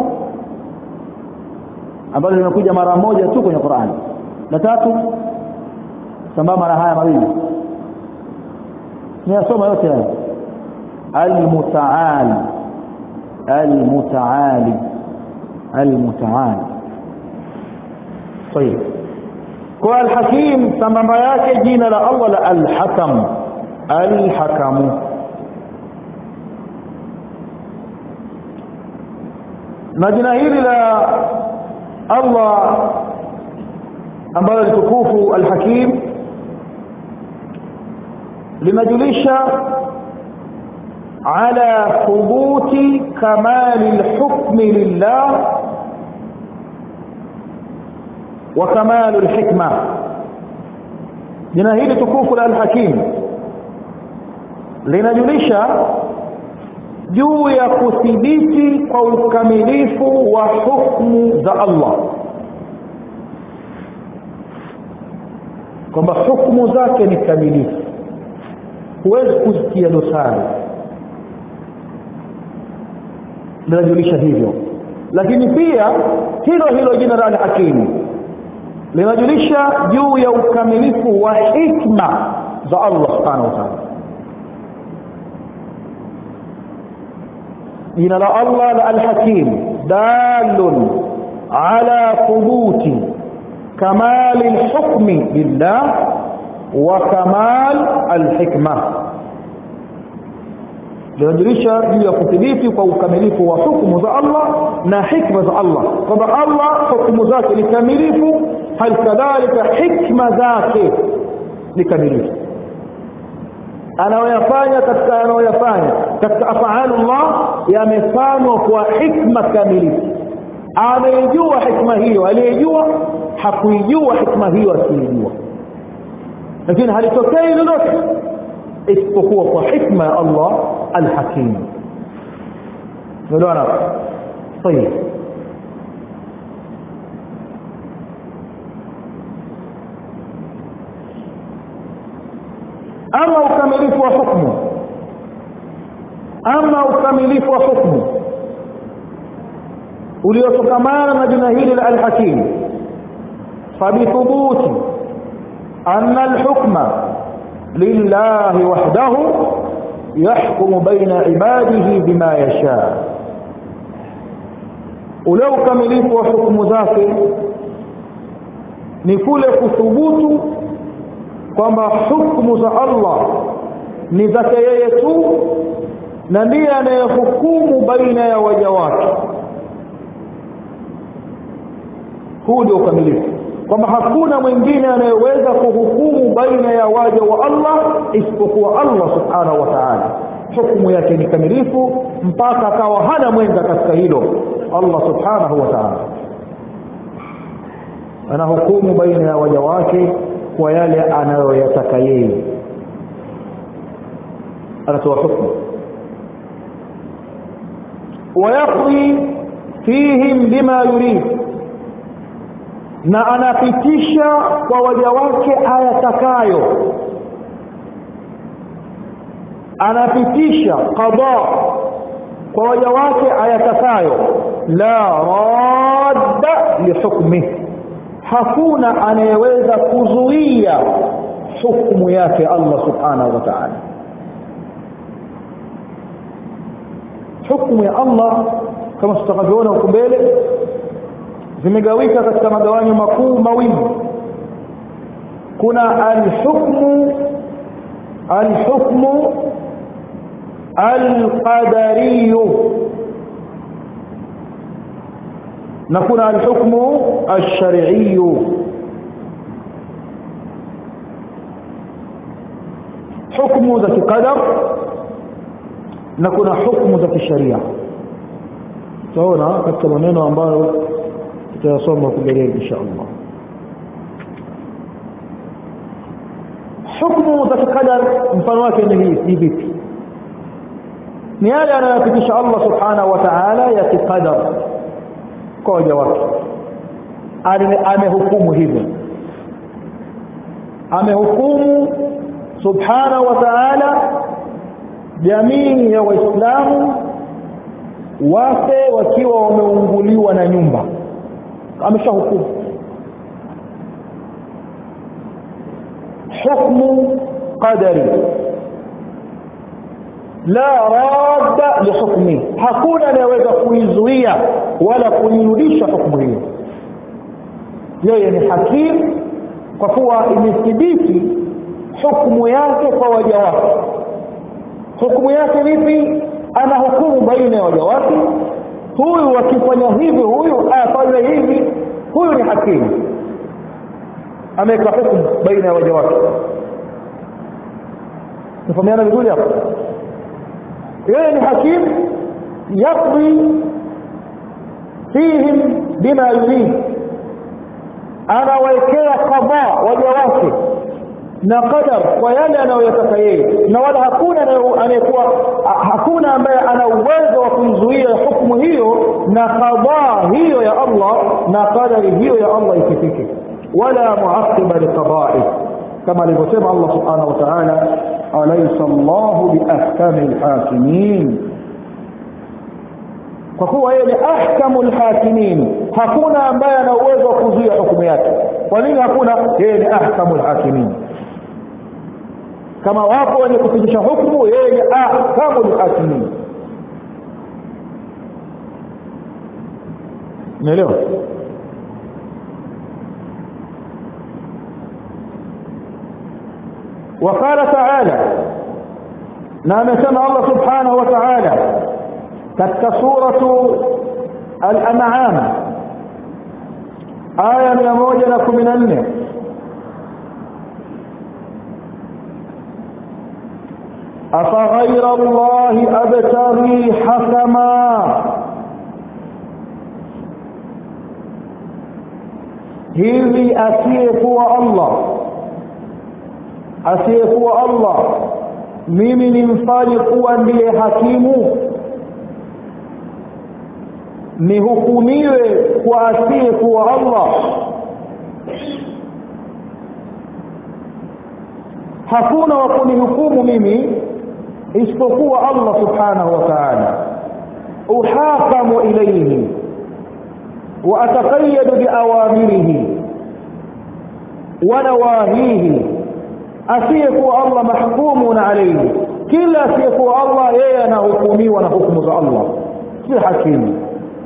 ambalo limekuja mara moja tu kwenye Qur'an la tatu sambamba na haya mawili ninasoma yote haya al-muta'al al-muta'ali al-muta'al طيب kwa al-hakim sambamba yake jina la Allah la al-hakam al-hakamu na jina hili la Allah ambalo litukufu al-hakim linajulisha على ثبوت كمال الحكم لله وكمال الحكمة jina hili tukufu la al-hakim linajulisha juu ya kuthibiti kwa ukamilifu wa hukumu za Allah kwamba hukumu zake ni kamilifu huwezi kuzitia dosari linajulisha hivyo lakini pia hilo hilo jina la al-hakim linajulisha juu ya ukamilifu wa hikma za Allah subhanahu wa ta'ala jina la Allah la al-hakim dalun ala thubuti kamal al-hukm lillah wa kamal al-hikma linajulisha juu ya kudhibiti kwa ukamilifu wa hukumu za Allah na hikma za Allah kwamba Allah hukumu zake ni kamilifu hal kadhalika hikma zake ni kamilifu anayoyafanya katika anayoyafanya katika afaalullah yamefanywa kwa hikma kamilifu anayejua hikma hiyo aliyejua hakuijua hikma hiyo asiyejua lakini halitokei lolote isipokuwa kwa hikma ya Allah alhakim ndio طيب ama ukamilifu wa hukumu ama ukamilifu wa hukumu uliotokamana na jina hili la al-hakim fabithubuti anna al-hukma lillahi wahdahu yahkumu baina ibadihi bima yasha ule ukamilifu wa hukumu zake ni kule kuthubutu kwamba hukumu za Allah ni zake yeye tu na ndiye anayehukumu baina ya waja wake huu ndio ukamilifu kwamba hakuna mwingine anayeweza kuhukumu baina ya waja wa Allah isipokuwa Allah subhanahu wa ta'ala hukumu yake ni kamilifu mpaka akawa hana mwenza katika hilo Allah subhanahu wa ta'ala anahukumu baina ya waja wake kwa yale anayoyataka yeye anatoa hukumu ويقضي فيهم بما يريد na anapitisha kwa waja wake ayatakayo anapitisha qada kwa waja wake ayatakayo la radda lihukmihi hakuna anayeweza kuzuia hukumu yake Allah subhanahu wa ta'ala hukumu ya Allah kama tutakavyoona huko mbele zimegawika katika magawanyo makuu mawili kuna alhukmu alhukmu alqadariyu na kuna alhukmu alshar'iyyu hukumu za kikadar na kuna hukumu za kisharia tutaona katika maneno ambayo tutayasoma kumbeleni insha Allah hukumu za kikadar mfano wake ni hii vipi ni yale anayopitisha Allah subhanahu wa ta'ala ya kikadar kwa waja wake amehukumu hivyo amehukumu subhanahu wa ta'ala jamii ya waislamu wafe wakiwa wameunguliwa na nyumba ameshahukumu hukmu qadari la radda lihukmi hakuna anayeweza kuizuia wala kuirudisha hukumu hiyo yeye ni hakim kwa kuwa imethibiti hukumu yake kwa waja wake hukumu yake vipi ana hukumu baina ya waja wake huyu akifanya hivi huyu afanye hivi huyu ni hakimu ameweka hukumu baina ya waja wake tufahamiana vizuri hapo yeye ni hakimu yaqdi fihim bima yurid anawekea kadhaa waja wake na qadar kwa yale anayoyataka yeye na wala hakuna anayekuwa hakuna ambaye ana uwezo wa kuizuia hukumu hiyo na qada hiyo ya Allah na qadari hiyo ya Allah ikifike wala muaqiba liqada'i kama alivyosema Allah subhanahu wa ta'ala alaysa Allahu biahkamil hakimin kwa kuwa yeye ni ahkamul hakimin hakuna ambaye ana uwezo wa kuzuia hukumu yake kwa nini hakuna yeye ni ahkamul hakimin kama wapo wenye kupitisha hukumu yeye ni ahkamul hakimin umeelewa وقال تعالى نعم سمع الله سبحانه وتعالى katika suratu al-an'am aya 114 أفغير الله أبتغي حكما hivi asiyekuwa Allah asiyekuwa Allah mimi nimfanye kuwa ndiye hakimu nihukumiwe kwa asiyekuwa Allah hakuna wa kunihukumu mimi isipokuwa Allah subhanahu wa ta'ala uhakamu ilayhi wa ataqayyad biawamirihi wa nawahihi asiyekuwa Allah mahkumun alayhi kila asiyekuwa Allah yeye anahukumiwa na hukumu za Allah si hakimu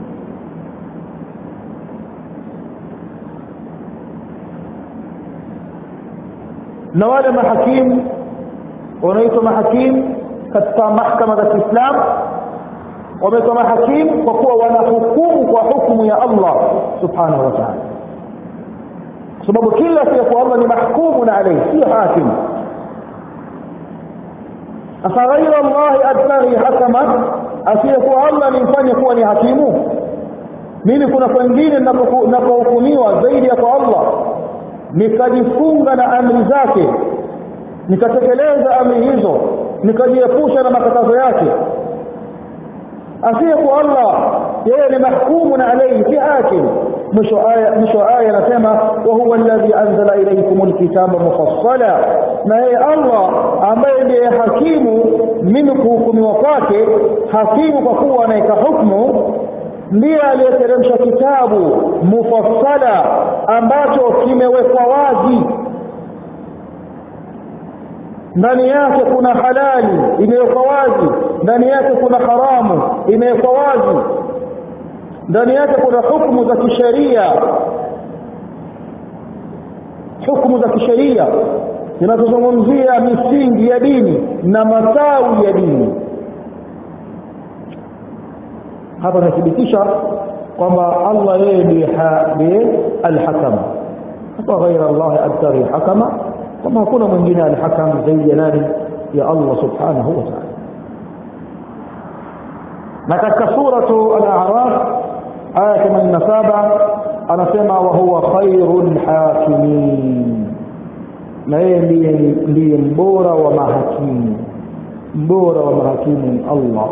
na wale mahakimu wanaitwa mahakimu katika mahkama za Kiislamu wameitwa mahakimu kwa kuwa wanahukumu kwa hukumu ya Allah subhanahu wa ta'ala kwa sababu kila asiyekuwa Allah ni mahkumun alayhi si hakim afaghaira Allah abtaghi hakama asiyekuwa Allah nimfanye kuwa ni hakimu mimi kuna kwengine ninapohukumiwa zaidi ya kwa Allah nikajifunga na amri zake nikatekeleza amri hizo nikajiepusha na makatazo yake asiyekuwa Allah yeye ni mahkumu na alayhi si hakim mwisho aya mwisho aya anasema wa huwa alladhi anzala ilaykum alkitaba mufassala na yeye Allah ambaye ndiye hakimu mimi kuhukumiwa kwake hakimu kwa kuwa anaweka hukumu ndiye aliyeteremsha kitabu mufassala ambacho kimewekwa wazi ndani yake kuna halali imewekwa wazi ndani yake kuna haramu imewekwa wazi ndani yake kuna hukumu za kisheria hukumu za kisheria zinazozungumzia misingi ya dini na matawi ya dini hapa nathibitisha kwamba Allah yeye ndiye al-hakam hapa ghaira Allah abtaghi hakama kama hakuna mwingine al-hakam zaidi ya nani ya Allah subhanahu wa ta'ala na katika suratu al-a'raf aya 87 anasema wa huwa khairul hakimin na yeye ndiye ndiye mbora wa mahakimu mbora wa mahakimu ni Allah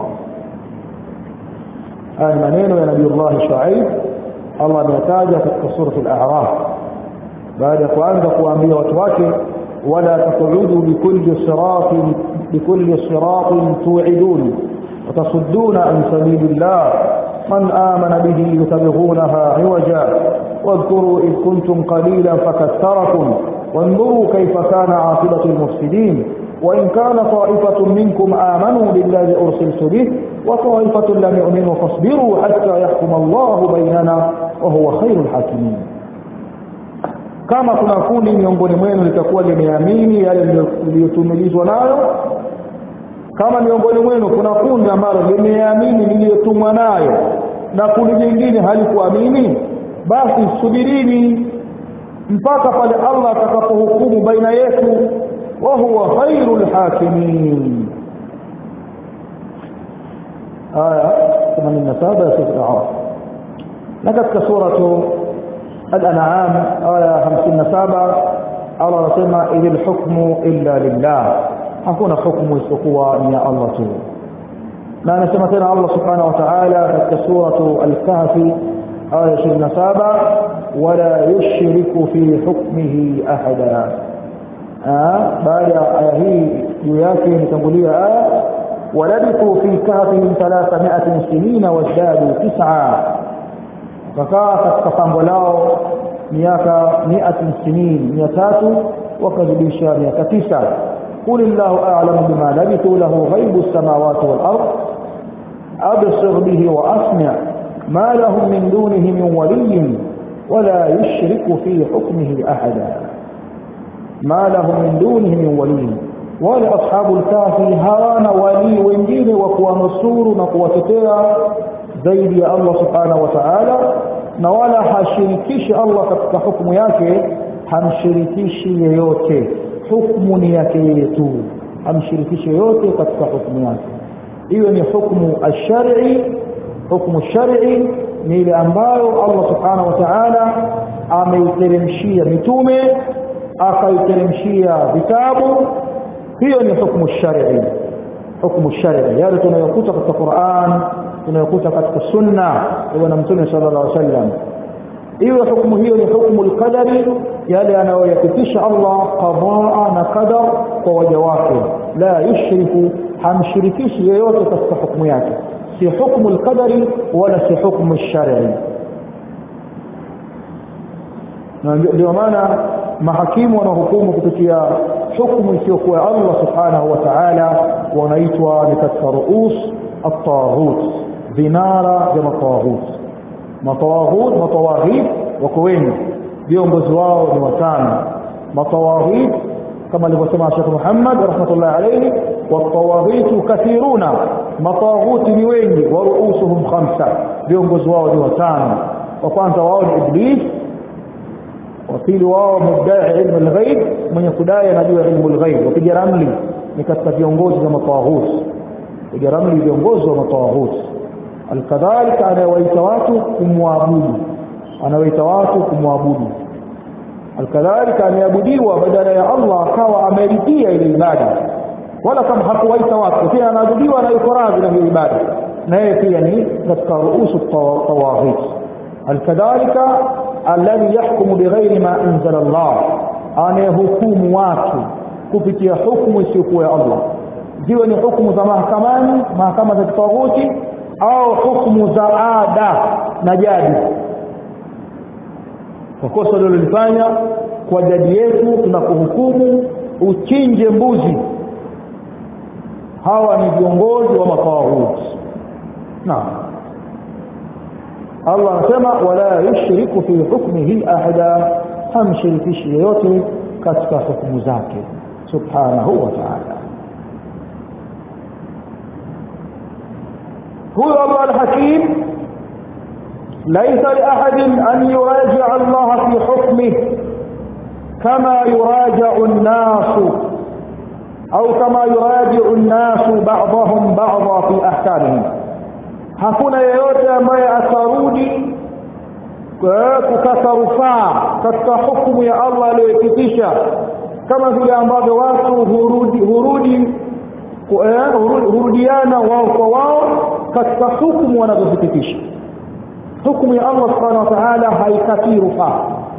haya maneno ya nabii Allah Shuaib Allah ameyataja katika suratu al-a'raf baada ya kuanza kuambia watu wake wala taqudu bikulli siratin bikulli siratin tu'idun وتصدون عن سبيل الله من آمن به يتبغونها عوجا واذكروا إذ كنتم قليلا فكثركم وانظروا كيف كان عاقبة المفسدين وإن كان طائفة منكم آمنوا بالذي أرسلت به وطائفة لم يؤمنوا فاصبروا حتى يحكم الله بيننا وهو خير الحاكمين kama kuna kundi miongoni mwenu litakuwa limeamini yale niliyotumilizwa nayo kama miongoni mwenu kuna kundi ambalo limeamini niliyotumwa nayo na kundi jingine halikuamini basi subirini mpaka pale Allah atakapohukumu baina yetu wa huwa khairul hakimin aya 87 ya sura al-a'raf na katika suratu al-an'am aya 57 Allah anasema idil hukmu illa lillah hakuna hukmu isipokuwa ni ya Allah tu na anasema tena Allah subhanahu wa ta'ala katika suratu al-kahfi aya 27 wala yushriku fi hukmihi ahada baada ya aya hii juu yake nitangulia aya walabithu fi kahfihim 300 sinina wazdadu tis'a wakakaa katika pango lao miaka 100 sinin 300 wakazidisha miaka 9 قل الله أعلم بما لبثوا له غيب السماوات والأرض أبصر به وأسمع ما لهم من دونه من ولي ولا يشرك في حكمه أحدا ما لهم من دونه من ولي ولا أصحاب الكهف هوانا ولي wengine wa kuwanusuru na kuwatetea zaidi ya Allah subhanahu wa ta'ala na wala hashirikishi Allah katika hukumu yake hamshirikishi yeyote hukumu ni yake yeye tu hamshirikishi yeyote katika hukumu yake hiyo ni hukumu ash-shar'i hukumu shar'i ni ile ambayo Allah subhanahu wa ta'ala ameiteremshia mitume akaiteremshia vitabu hiyo ni hukumu shar'i hukumu shar'i yale tunayokuta katika Qur'an tunayokuta katika sunna ya bwana mtume sallallahu alaihi wasallam iwe hukumu hiyo ni hukumu al-qadari yale anayoyapitisha Allah qadaa na qadar kwa waja wake la yushriku hamshirikishi yeyote katika hukumu yake si hukumu al-qadari wala si hukumu al-shar'i na ndio maana mahakimu wanahukumu kupitia hukumu isiyokuwa Allah subhanahu wa ta'ala wanaitwa ni katika ruus at-taghut vinara vya mataghut matawaghut matawaghit wako wengi viongozi wao ni watano matawaghit kama alivyosema Sheikh Muhammad rahmatullah alayhi watawaghit kathiruna matawaghut ni wengi wa ruusuhum khamsa viongozi wao ni watano wa kwanza wao ni iblis wa pili wao mudai ilmu alghaib mwenye kudai anajua ilmu alghaib wapiga ramli ni katika viongozi wa matawaghut piga ramli viongozi wa matawaghut alkadhalika anawaita watu kumwabudu anawaita watu kumwabudu alkadhalika ameabudiwa badala ya Allah akawa ameridhia ile ibada wala kama hakuwaita watu pia anaabudiwa na yuko radhi na hiyo ibada na yeye pia ni katika ruusu tawaghit alkadhalika alladhi yahkumu bighairi ma anzala Allah anayehukumu watu kupitia hukumu isiyokuwa ya Allah ziwe ni hukumu za mahakamani mahakama za kitawuti au hukumu za ada na jadi kwa kosa lilolifanya kwa jadi yetu tunapohukumu uchinje mbuzi hawa ni viongozi wa matawut naam Allah anasema wala yushriku fi hukmihi ahada hamshirikishi yeyote katika hukumu zake subhanahu wa ta'ala هو الله الحكيم ليس لأحد أن يراجع الله في حكمه كما يراجع الناس أو كما يراجع الناس بعضهم بعضا في أحكامهم hakuna yeyote ambaye atarudi kukata rufaa katika hukumu ya Allah aliyoipitisha kama vile ambavyo watu hurudi hurudi hurudiana wao kwa wao katika hukumu wanazozipitisha hukumu ya Allah subhanahu wa ta'ala haikatii rufaa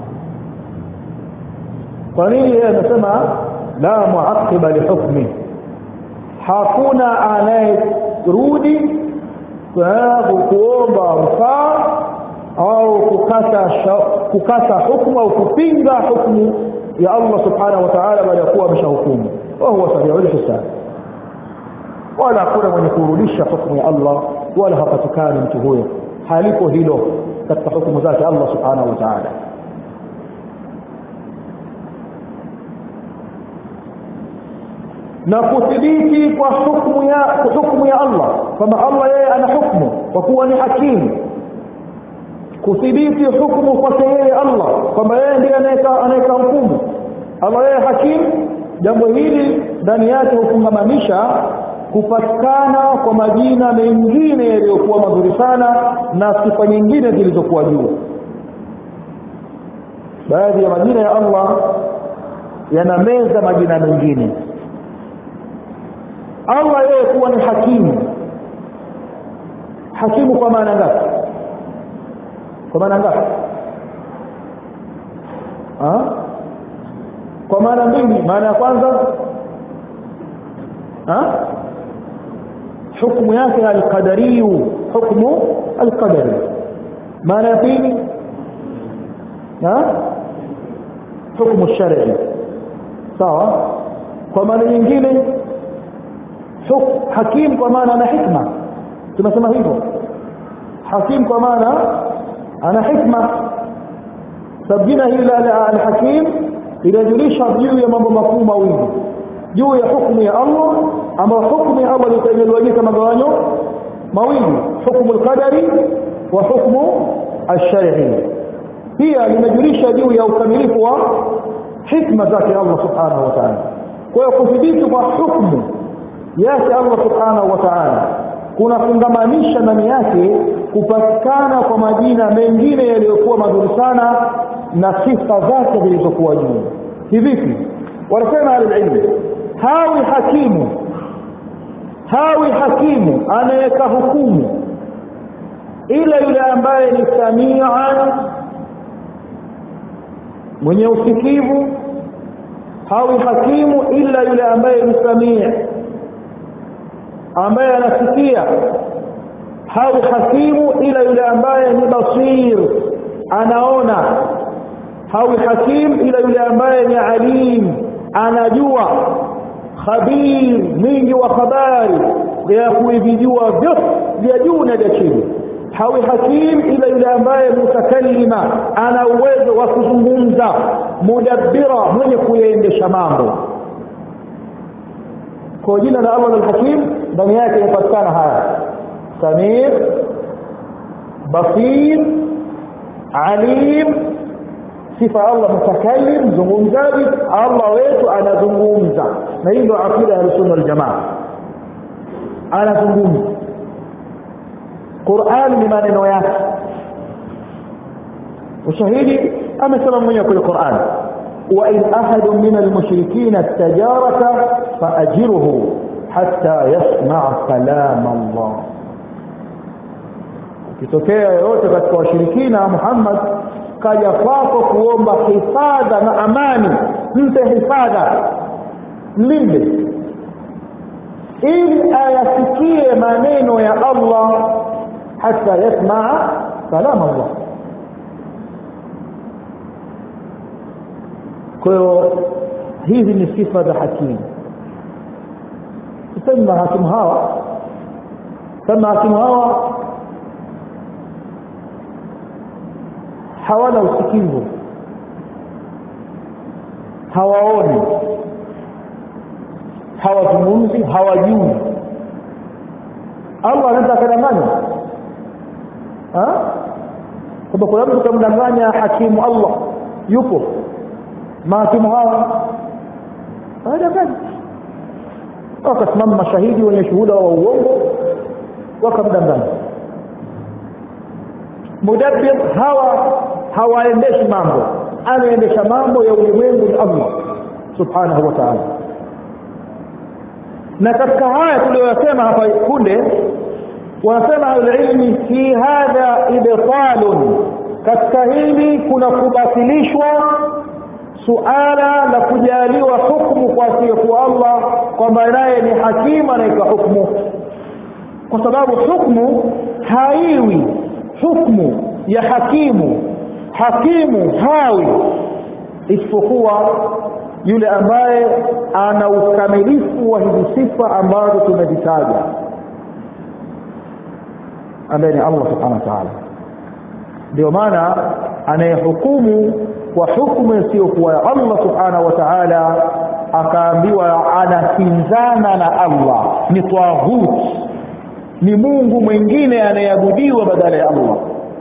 kwa nini yeye anasema la muaqiba li hukmi hakuna anayerudi kuomba rufaa au kukata kukata hukumu au kupinga hukumu ya Allah subhanahu wa ta'ala baada ya kuwa ameshahukumu wa huwa sari'ul hisab wala hakuna mwenye kurudisha hukumu ya Allah wala hapatikani mtu huyo halipo hilo katika hukumu zake Allah subhanahu wa ta'ala na kuthibiti kwa hukumu ya hukumu ya Allah kwamba Allah yeye ana hukumu kwa kuwa ni hakimu kuthibiti hukumu kwake yeye Allah kwamba yeye ndiye anayeka anayeka hukumu Allah yeye hakimu jambo hili ndani yake hufungamanisha kupatikana kwa majina mengine yaliyokuwa mazuri sana na sifa nyingine zilizokuwa juu baadhi ya majina ya Allah yanameza majina mengine Allah yeye kuwa ni hakimu hakimu kwa maana ngapi kwa maana ngapi ha? kwa maana mbili maana ya kwanza ha? حكم yake القدري حكم القدري maana ya pili ha حكم الشرعي sawa kwa maana nyingine hakim kwa maana ana hikma tunasema hivyo hakim kwa maana ana hikma sababu jina hili la al-hakim inajulisha juu ya mambo makuu mawili juu ya hukumu ya Allah ambayo hukumu ya Allah imegawanyika magawanyo mawili hukumu al-qadari wa hukumu al-shar'i pia limejulisha juu ya ukamilifu wa hikma zake Allah subhanahu wa ta'ala kwa hiyo kudhibiti kwa hukumu yake Allah subhanahu wa ta'ala kunafungamanisha ndani yake kupatikana kwa majina mengine yaliyokuwa mazuri sana na sifa zake zilizokuwa juu hivipi wanasema alilmu hawi hakimu hawi hakimu anaweka hukumu ila yule ambaye ni samian mwenye usikivu hawi hakimu ila yule ambaye ni samia ambaye anasikia hawi hakimu ila yule ambaye ni basir anaona hawi hakim ila yule ambaye ni alim anajua khabir mwingi wa habari ya kuivijua vyote vya juu na vya chini hawi hakim ila yule ambaye mutakallima ana uwezo wa kuzungumza mudabbira mwenye kuyaendesha mambo kwa jina la Allah al-Hakim ndani yake inapatikana haya Samir Basir Alim sifa Allah mutakallim mzungumzaji Allah wetu anazungumza na hii ndio akida ya sunna wal jamaa anazungumza Qur'an ni maneno yake ushahidi amesema mwenyewe kwenye Qur'an وإن أحد من المشركين استجارك فأجره حتى يسمع كلام الله kitokea yoyote katika washirikina Muhammad kaja kwako kuomba hifadha na amani mpe hifadha mlinde ili ayasikie maneno ya Allah hata yasmaa kalam Allah kwa hiyo hizi ni sifa za hakimu tuseme hakimu hawa kama hakimu hawa hawana usikivu hawaoni hawazungumzi hawajui Allah anaweza akadanganya kwamba kuna mtu kamdanganya hakimu Allah yupo mahakimu hawa hawadanganya wakasimama mashahidi wenye shuhuda wa uongo wakamdanganya mudabbir hawa hawaendeshi mambo anaendesha mambo ya ulimwengu ni Allah subhanahu wa ta'ala na katika haya tuliyosema hapa kunde wanasema alilmi fi hadha ibtalun katika hili kuna kubatilishwa suala la kujaliwa hukumu kwa asiyekuwa Allah kwamba naye ni hakimu anaitwa hukumu kwa sababu hukumu haiwi hukumu ya hakimu hakimu hawi isipokuwa yule ambaye ana ukamilifu wa hizi sifa ambazo tumezitaja ambaye ni Allah subhanahu wa ta'ala ndio maana anayehukumu kwa hukumu isiyokuwa ya Allah subhanahu wa ta'ala akaambiwa anakinzana na Allah ni tawhid ni Mungu mwingine anayeabudiwa badala ya Allah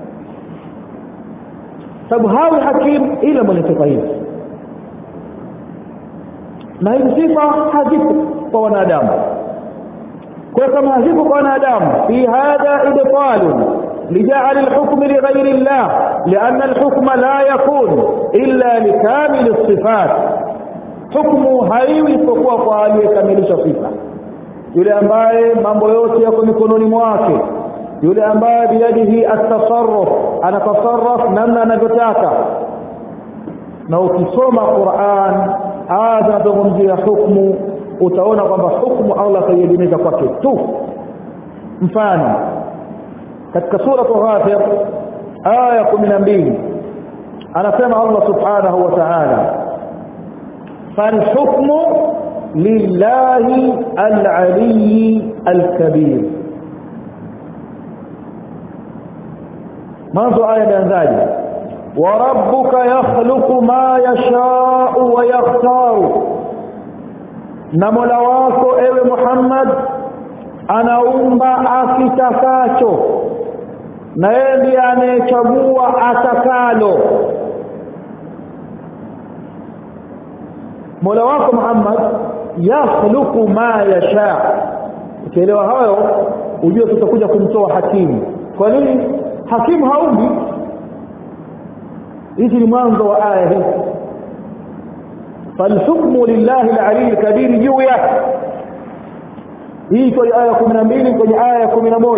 sababu hawi hakim ila mwenye sifa hizi na hizi sifa hazipo kwa wanadamu kwa kama hazipo kwa wanadamu fi hadha ibtalun لجعل الحكم لغير الله لأن الحكم لا يكون إلا لكامل الصفات hukumu haiwi isipokuwa kwa aliyekamilisha sifa yule ambaye mambo yote yako mikononi mwake yule ambaye biyadihi atasarruf anatasarraf namna anavyotaka na ukisoma Qur'an aya zinazungumzia hukumu utaona kwamba hukumu Allah kaiegemeza kwake tu mfano katika sura Ghafir aya 12 anasema Allah subhanahu wa ta'ala فالحكم لله العلي الكبير منذ آية بأنذاج وربك يخلق ما يشاء ويختار نمولا wako ewe Muhammad anaumba akitakacho na yeye ndiye anayechagua atakalo Mola wako Muhammad yakhluqu ma yasha ukielewa hayo ujue tutakuja kumtoa hakimu kwa nini hakimu haumbi hizi ni mwanzo wa aya hii falhukmu lillahi alali alkabir juu yake hii kwenye aya 12 kwenye aya 11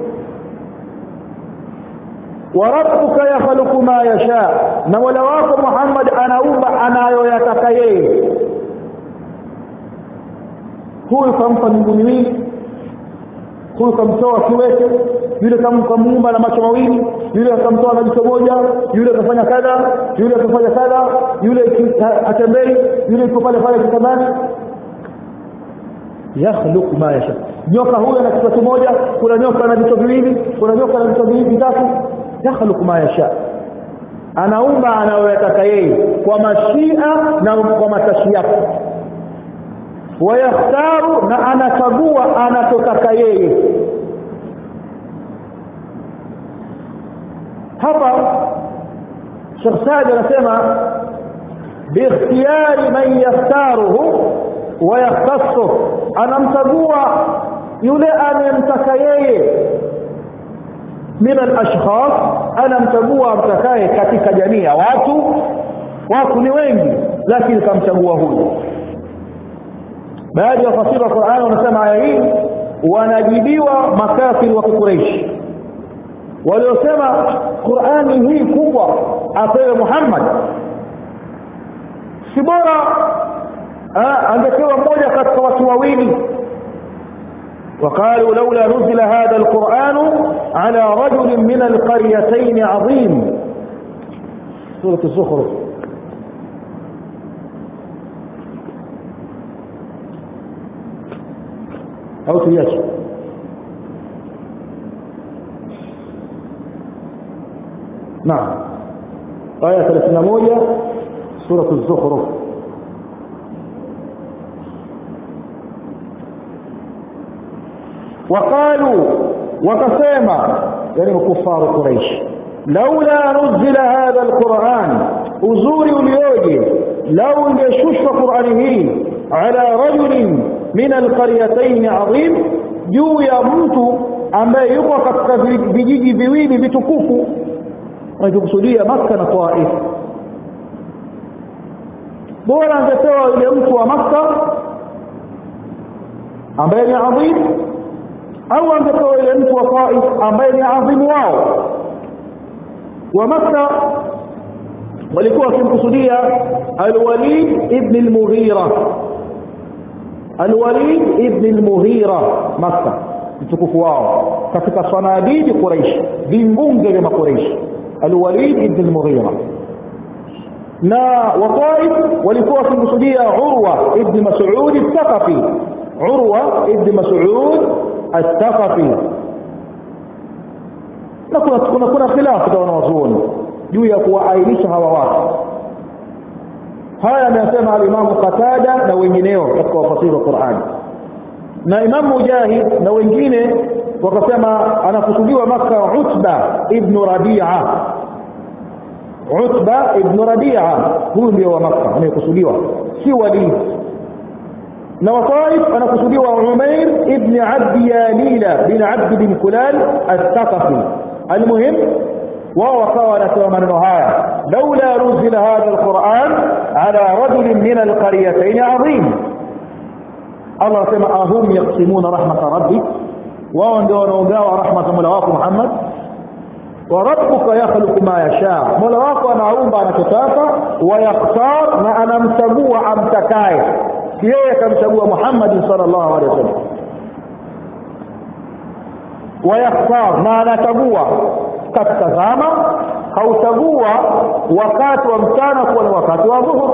warabbuka yakhluqu ma yasha na mola wako Muhammad anaumba anayoyataka yeye huyu kampa miguu miwili huyu kamtoa kiwete yule kamuumba na macho mawili yule akamtoa na jicho moja yule akafanya kadha yule akafanya kadha yule atembei yule yuko pale pale kitandani yakhluqu ma yasha nyoka huyo na kichwa kimoja kuna nyoka na vichwa viwili kuna nyoka na vichwa viwili vitatu yakhluqu ma yasha anaumba anayoyataka yeye kwa mashia na kwa matashi yake wayakhtaru na anachagua anachotaka yeye hapa Sheikh Saad anasema biikhtiyari man yaftaruhu wa yakhtassu anamchagua yule anayemtaka yeye min al-ashkhas anamchagua amtakaye katika jamii ya watu watu ni wengi lakini kamchagua huyu baadhi ya wafasiri wa Qur'an wanasema aya hii wanajibiwa makafiri wa Quraysh waliosema Qur'ani hii kubwa apewe Muhammad si bora angepewa mmoja katika watu wawili وقالوا لولا نزل هذا القرآن على رجل من القريتين عظيم سورة الزخرف أو تياش نعم آية 31 سورة الزخرف وقالوا وكسما يعني كفار قريش لولا نزل هذا القرآن أزوري ulioje لو انgeshushwa Qur'ani hii على رجل من القريتين عظيم juu ya mtu ambaye yuko katika vijiji viwili vitukufu wanakusudia Makka na Taif bora angepewa yule mtu wa Makka ambaye ni adhim au angepewa yule mtu wa Taif ambaye ni adhimu wao wa Makka walikuwa wakimkusudia Al-Walid ibn al-Mughira Al-Walid ibn al-Mughira Makka mtukufu wao katika sanadidi Quraish vimbunge vya Quraish Al-Walid ibn al-Mughira na wataif walikuwa wakimkusudia Urwa ibn Mas'ud al-Thaqafi Urwa ibn Mas'ud al-Thaqafi na kuna kuna kuna khilafu kwa wanazuoni juu ya kuwaainisha hawa watu haya amesema al-Imam Qatada na wengineo katika wafasiri wa Qur'an na Imam Mujahid na wengine wakasema anakusudiwa maka Utba ibn Rabi'a Utba ibn Rabi'a huyu ndio wa Makka anayekusudiwa si Walid na Wataif anakusudiwa Umair ibn Abd Yalila bin Abd bin Kulal al-Thaqafi المهم wao wakawa wanasema maneno haya laula nuzila hadha alquran على رجل من القريتين عظيم الله سمع أهم يقسمون رحمة ربك wao ndio wanaogawa rahma za Mola wako Muhammad wa rabbuka yakhluqu ma yasha Mola wako anaumba anachotaka wa yaktar na anamchagua amtakaye yeye akamchagua Muhammad sallallahu alaihi wasallam wa yaktar na anachagua katika zama hauchagua wakati wa mchana kuwa ni wakati wa dhuhur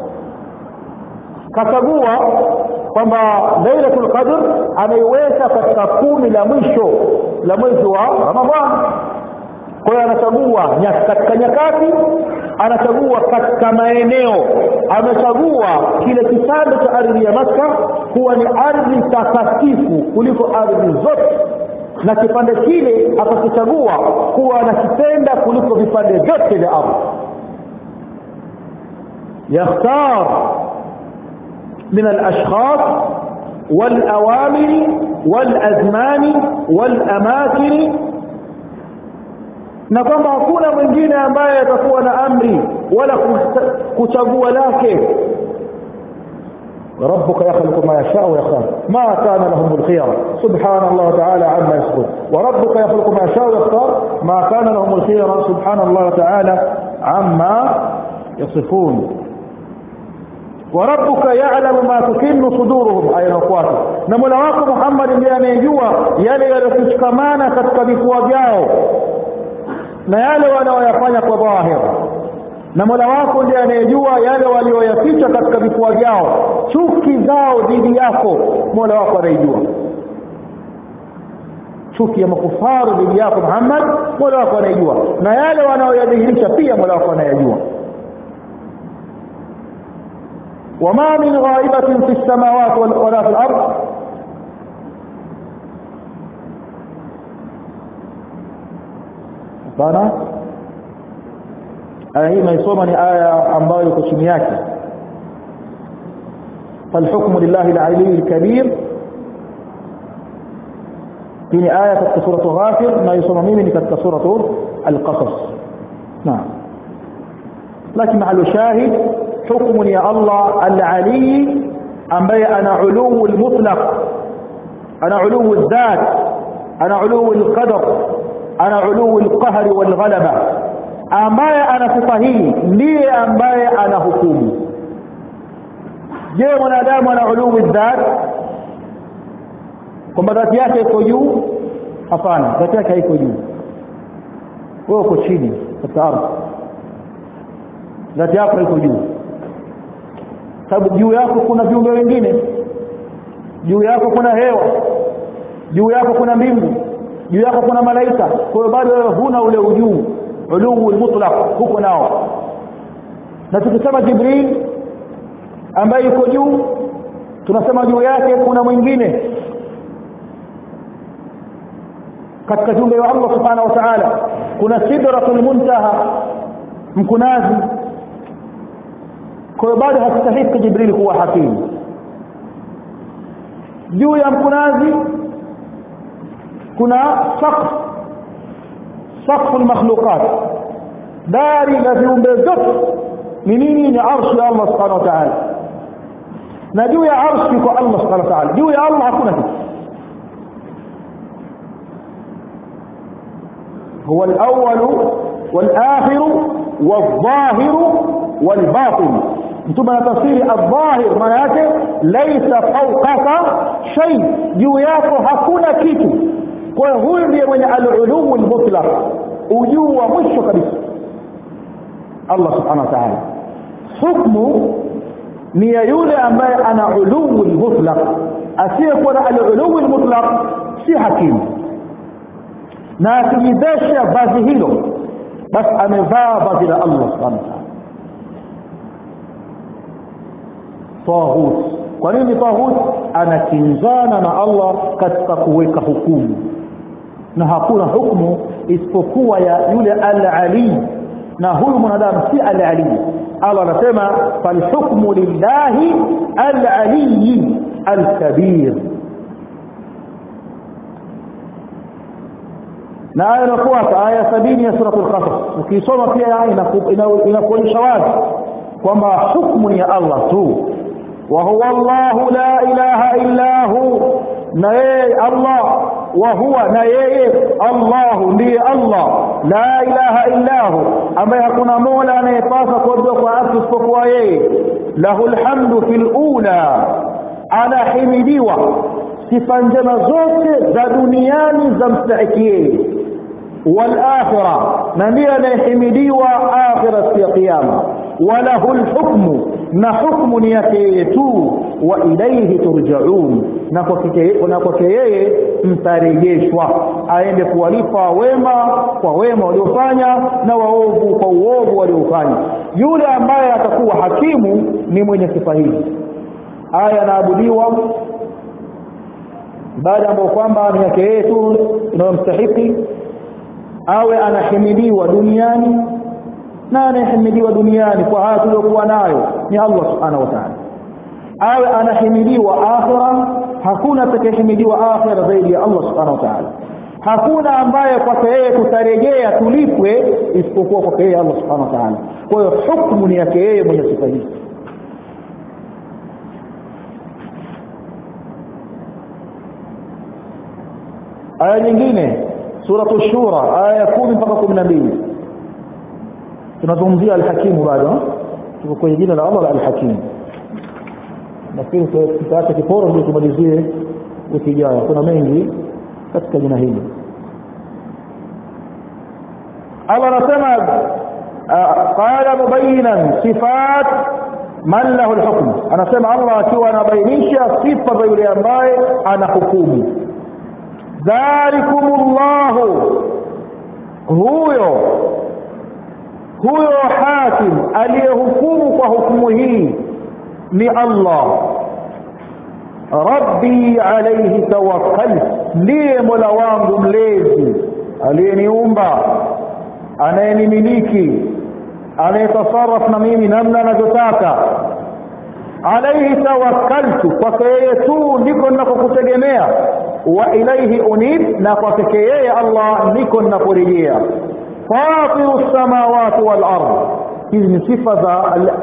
kachagua kwamba lailatul qadr ameiweka katika kumi la mwisho la mwezi wa ramadhani kwa hiyo anachagua katika nyakati anachagua katika maeneo amechagua kile kitanda cha ardhi ya Makka kuwa ni ardhi takatifu kuliko ardhi zote na kipande kile akakichagua kuwa anakipenda kuliko vipande vyote vya ardhi yakhtar من الأشخاص والأوامر والأزمان والأماكن na kwamba hakuna mwingine ambaye atakuwa na amri wala kuchagua lake ربك يخلق ما يشاء ويختار ما كان لهم الخيار سبحان الله تعالى عما يصفون وربك يخلق ما يشاء ويختار ما كان لهم الخيار سبحان الله تعالى عما يصفون وربك يعلم ما تكن صدورهم aya inayofuata na Mola wako Muhammad ndiye anayejua yale yaliyokushikamana katika vifua vyao na yale wanaoyafanya kwa dhahir na Mola wako ndiye anayejua yale walioyaficha katika vifua vyao chuki zao dhidi yako Mola wako anaijua chuki ya makufaru dhidi yako Muhammad Mola wako anaijua na yale wanaoyadhihirisha pia Mola wako anayajua وما من غائبة في السماوات ولا في الأرض sana aya hii naisoma ni aya ambayo iko chini yake فالحكم لله العلي الكبير في آية katika سورة غافر na isoma mimi ni katika سورة القصص نعم لكن مع الشاهد حكم يا الله العلي ambaye ana علو المطلق ana علو الذات ana علو القدر ana علو القهر والغلبة ambaye ana sifa hii ndiye ambaye ana hukumu je mwanadamu ana uluu dhat kwamba dhati yake iko juu hapana dhati yake haiko juu wewe uko chini katika ardhi dhati yako iko juu sababu juu yako kuna viumbe wengine juu yako kuna hewa juu yako kuna mbingu juu yako kuna malaika kwa hiyo bado wewe huna ule ujuu uluu mutlaq huko nao na tukisema jibril ambaye yuko juu tunasema juu yake kuna mwingine katika jumbe wa Allah subhanahu wa ta'ala kuna sidratul muntaha mkunazi kwa hiyo bado hastahiki jibril kuwa hakimu juu ya mkunazi kuna saqf saqfu almakhluqat dari la viumbe vyote ni nini ni arshi ya Allah subhanahu wa ta'ala na juu ya arshi kwa Allah subhanahu wa ta'ala juu ya Allah hakuna kitu هو الأول والآخر والظاهر والباطن ثم تفسير الظاهر maana yake laysa fawqaka shay juu yako hakuna kitu kwa hiyo huyu ndiye mwenye al-uluu al-mutlaq ujuu wa mwisho kabisa Allah subhanahu wa ta'ala hukmu ni ya yule ambaye ana uluu al-mutlaq asiyekuwa na al-uluu al-mutlaq si hakimu na akijidesha vazi hilo basi amevaa vazi la Allah subhanahu wa ta'ala taghut kwa nini taghut anakinzana na Allah katika kuweka hukumu na hakuna hukumu isipokuwa ya yule al-ali na huyu mwanadamu si al-ali Allah anasema falhukmu lillahi al-ali al-kabir na aya inafuata aya sabini ya sura al-qasas ukisoma pia inakuonyesha wazi kwamba hukmu ni ya Allah tu wa huwa Allahu la ilaha illa hu na yeye Allah wa huwa na yeye Allahu ndiye Allah la ilaha illa hu ambaye hakuna mola anayepasa kuabudiwa kwa haki isipokuwa yeye lahul hamdu fil ula anahimidiwa sifa njema zote za duniani za mstahiki yeye walakhira na ndiye anayehimidiwa akhira siku ya kiyama walahu lhukmu na hukmu ni yake yeye tu wa ilaihi turjaun na kwake yeye mtarejeshwa aende kuwalipa wema kwa wema waliofanya na waovu kwa uovu waliofanya yule ambaye atakuwa hakimu ni mwenye sifa hizi aya anaabudiwa baada ambayo kwamba ni yake yeye tu inayomstahiki awe anahimidiwa duniani na anayehimidiwa duniani kwa haya tuliyokuwa nayo ni Allah subhanahu wa ta'ala awe anahimidiwa akhira hakuna atakayehimidiwa akhira zaidi ya Allah subhanahu wa ta'ala hakuna ambaye kwake yeye tutarejea tulipwe isipokuwa kwake yeye Allah subhanahu wa ta'ala kwa hiyo hukumu ni yake yeye mwenye sifa hizi aya nyingine suratu shura aya ya kumi mpaka kumi na mbili tunazungumzia alhakimu bado tuko kwenye jina la Allah la alhakimu nafikiri tutaacha kiporo ndio tumalizie wiki ijayo kuna mengi katika jina hili Allah anasema qala mubayinan sifat man lahu alhukm anasema Allah akiwa anabainisha sifa za yule ambaye ana hukumu dhalikumullahu huyo huyo hakim aliyehukumu kwa hukumu hii ni Allah rabbi alayhi tawakkal ndiye mola wangu mlezi aliyeniumba anayenimiliki anayetasarraf na mimi namna anavyotaka alayhi tawakkaltu kwake yeye tu ndiko ninakokutegemea wa ilaihi unib na kwake yeye Allah ndiko ninaporejea fatiru samawati wal ard hizi ni sifa za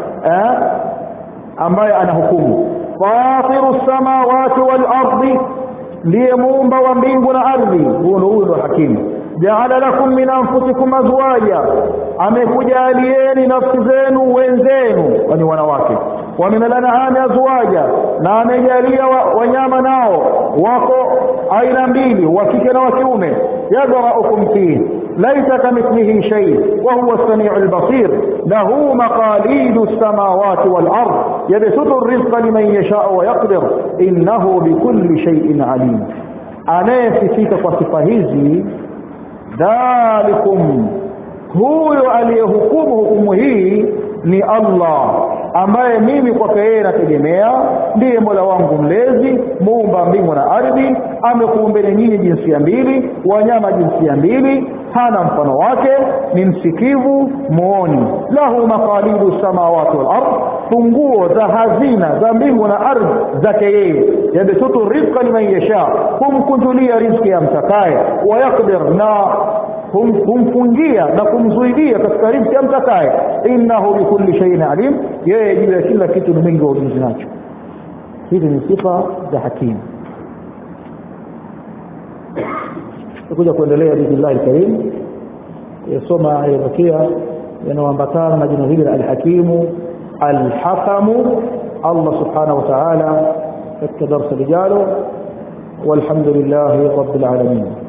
ambaye anahukumu fatiru samawati wal ardi ndiye muumba wa mbingu na ardhi huyo huyo ndo hakimu jaala lakum min anfusikum azwaja amekujalieni nafsi zenu wenzenu kwani wanawake wa min al-an'ami azwaja na amejalia wanyama nao wako aina mbili wa kike na wa kiume yadraukum fihi laysa kamithlihi shay wa huwa as-sami'u al-basir lahu maqalidu as-samawati wal-ard yabsutu ar-rizqa liman yasha'u wa yaqdir innahu bikulli shay'in alim anayesifika kwa sifa hizi dhalikum huyo aliyehukumu hukumu hii ni Allah ambaye mimi kwake yeye nategemea ndiye Mola wangu mlezi muumba mbingu na ardhi amekuumbeni nyinyi jinsia mbili wanyama jinsia mbili hana mfano wake ni msikivu muoni lahu maqalidu samawati wal ard funguo za hazina za mbingu na ardhi zake yeye yabsutu rizqa liman yasha humkunjulia riziki ya mtakaye wayaqdir na humfungia na kumzuidia katika riziki amtakaye innahu bikulli shay'in alim yeye juu ya kila kitu ni mwingi wa ujuzi nacho hizi ni sifa za hakimu tutakuja kuendelea biidhnillahi alkarim yasoma yabakia yanayoambatana na jina hili la alhakimu alhakamu Allah subhanahu wa ta'ala katika darasa lijalo والحمد لله رب العالمين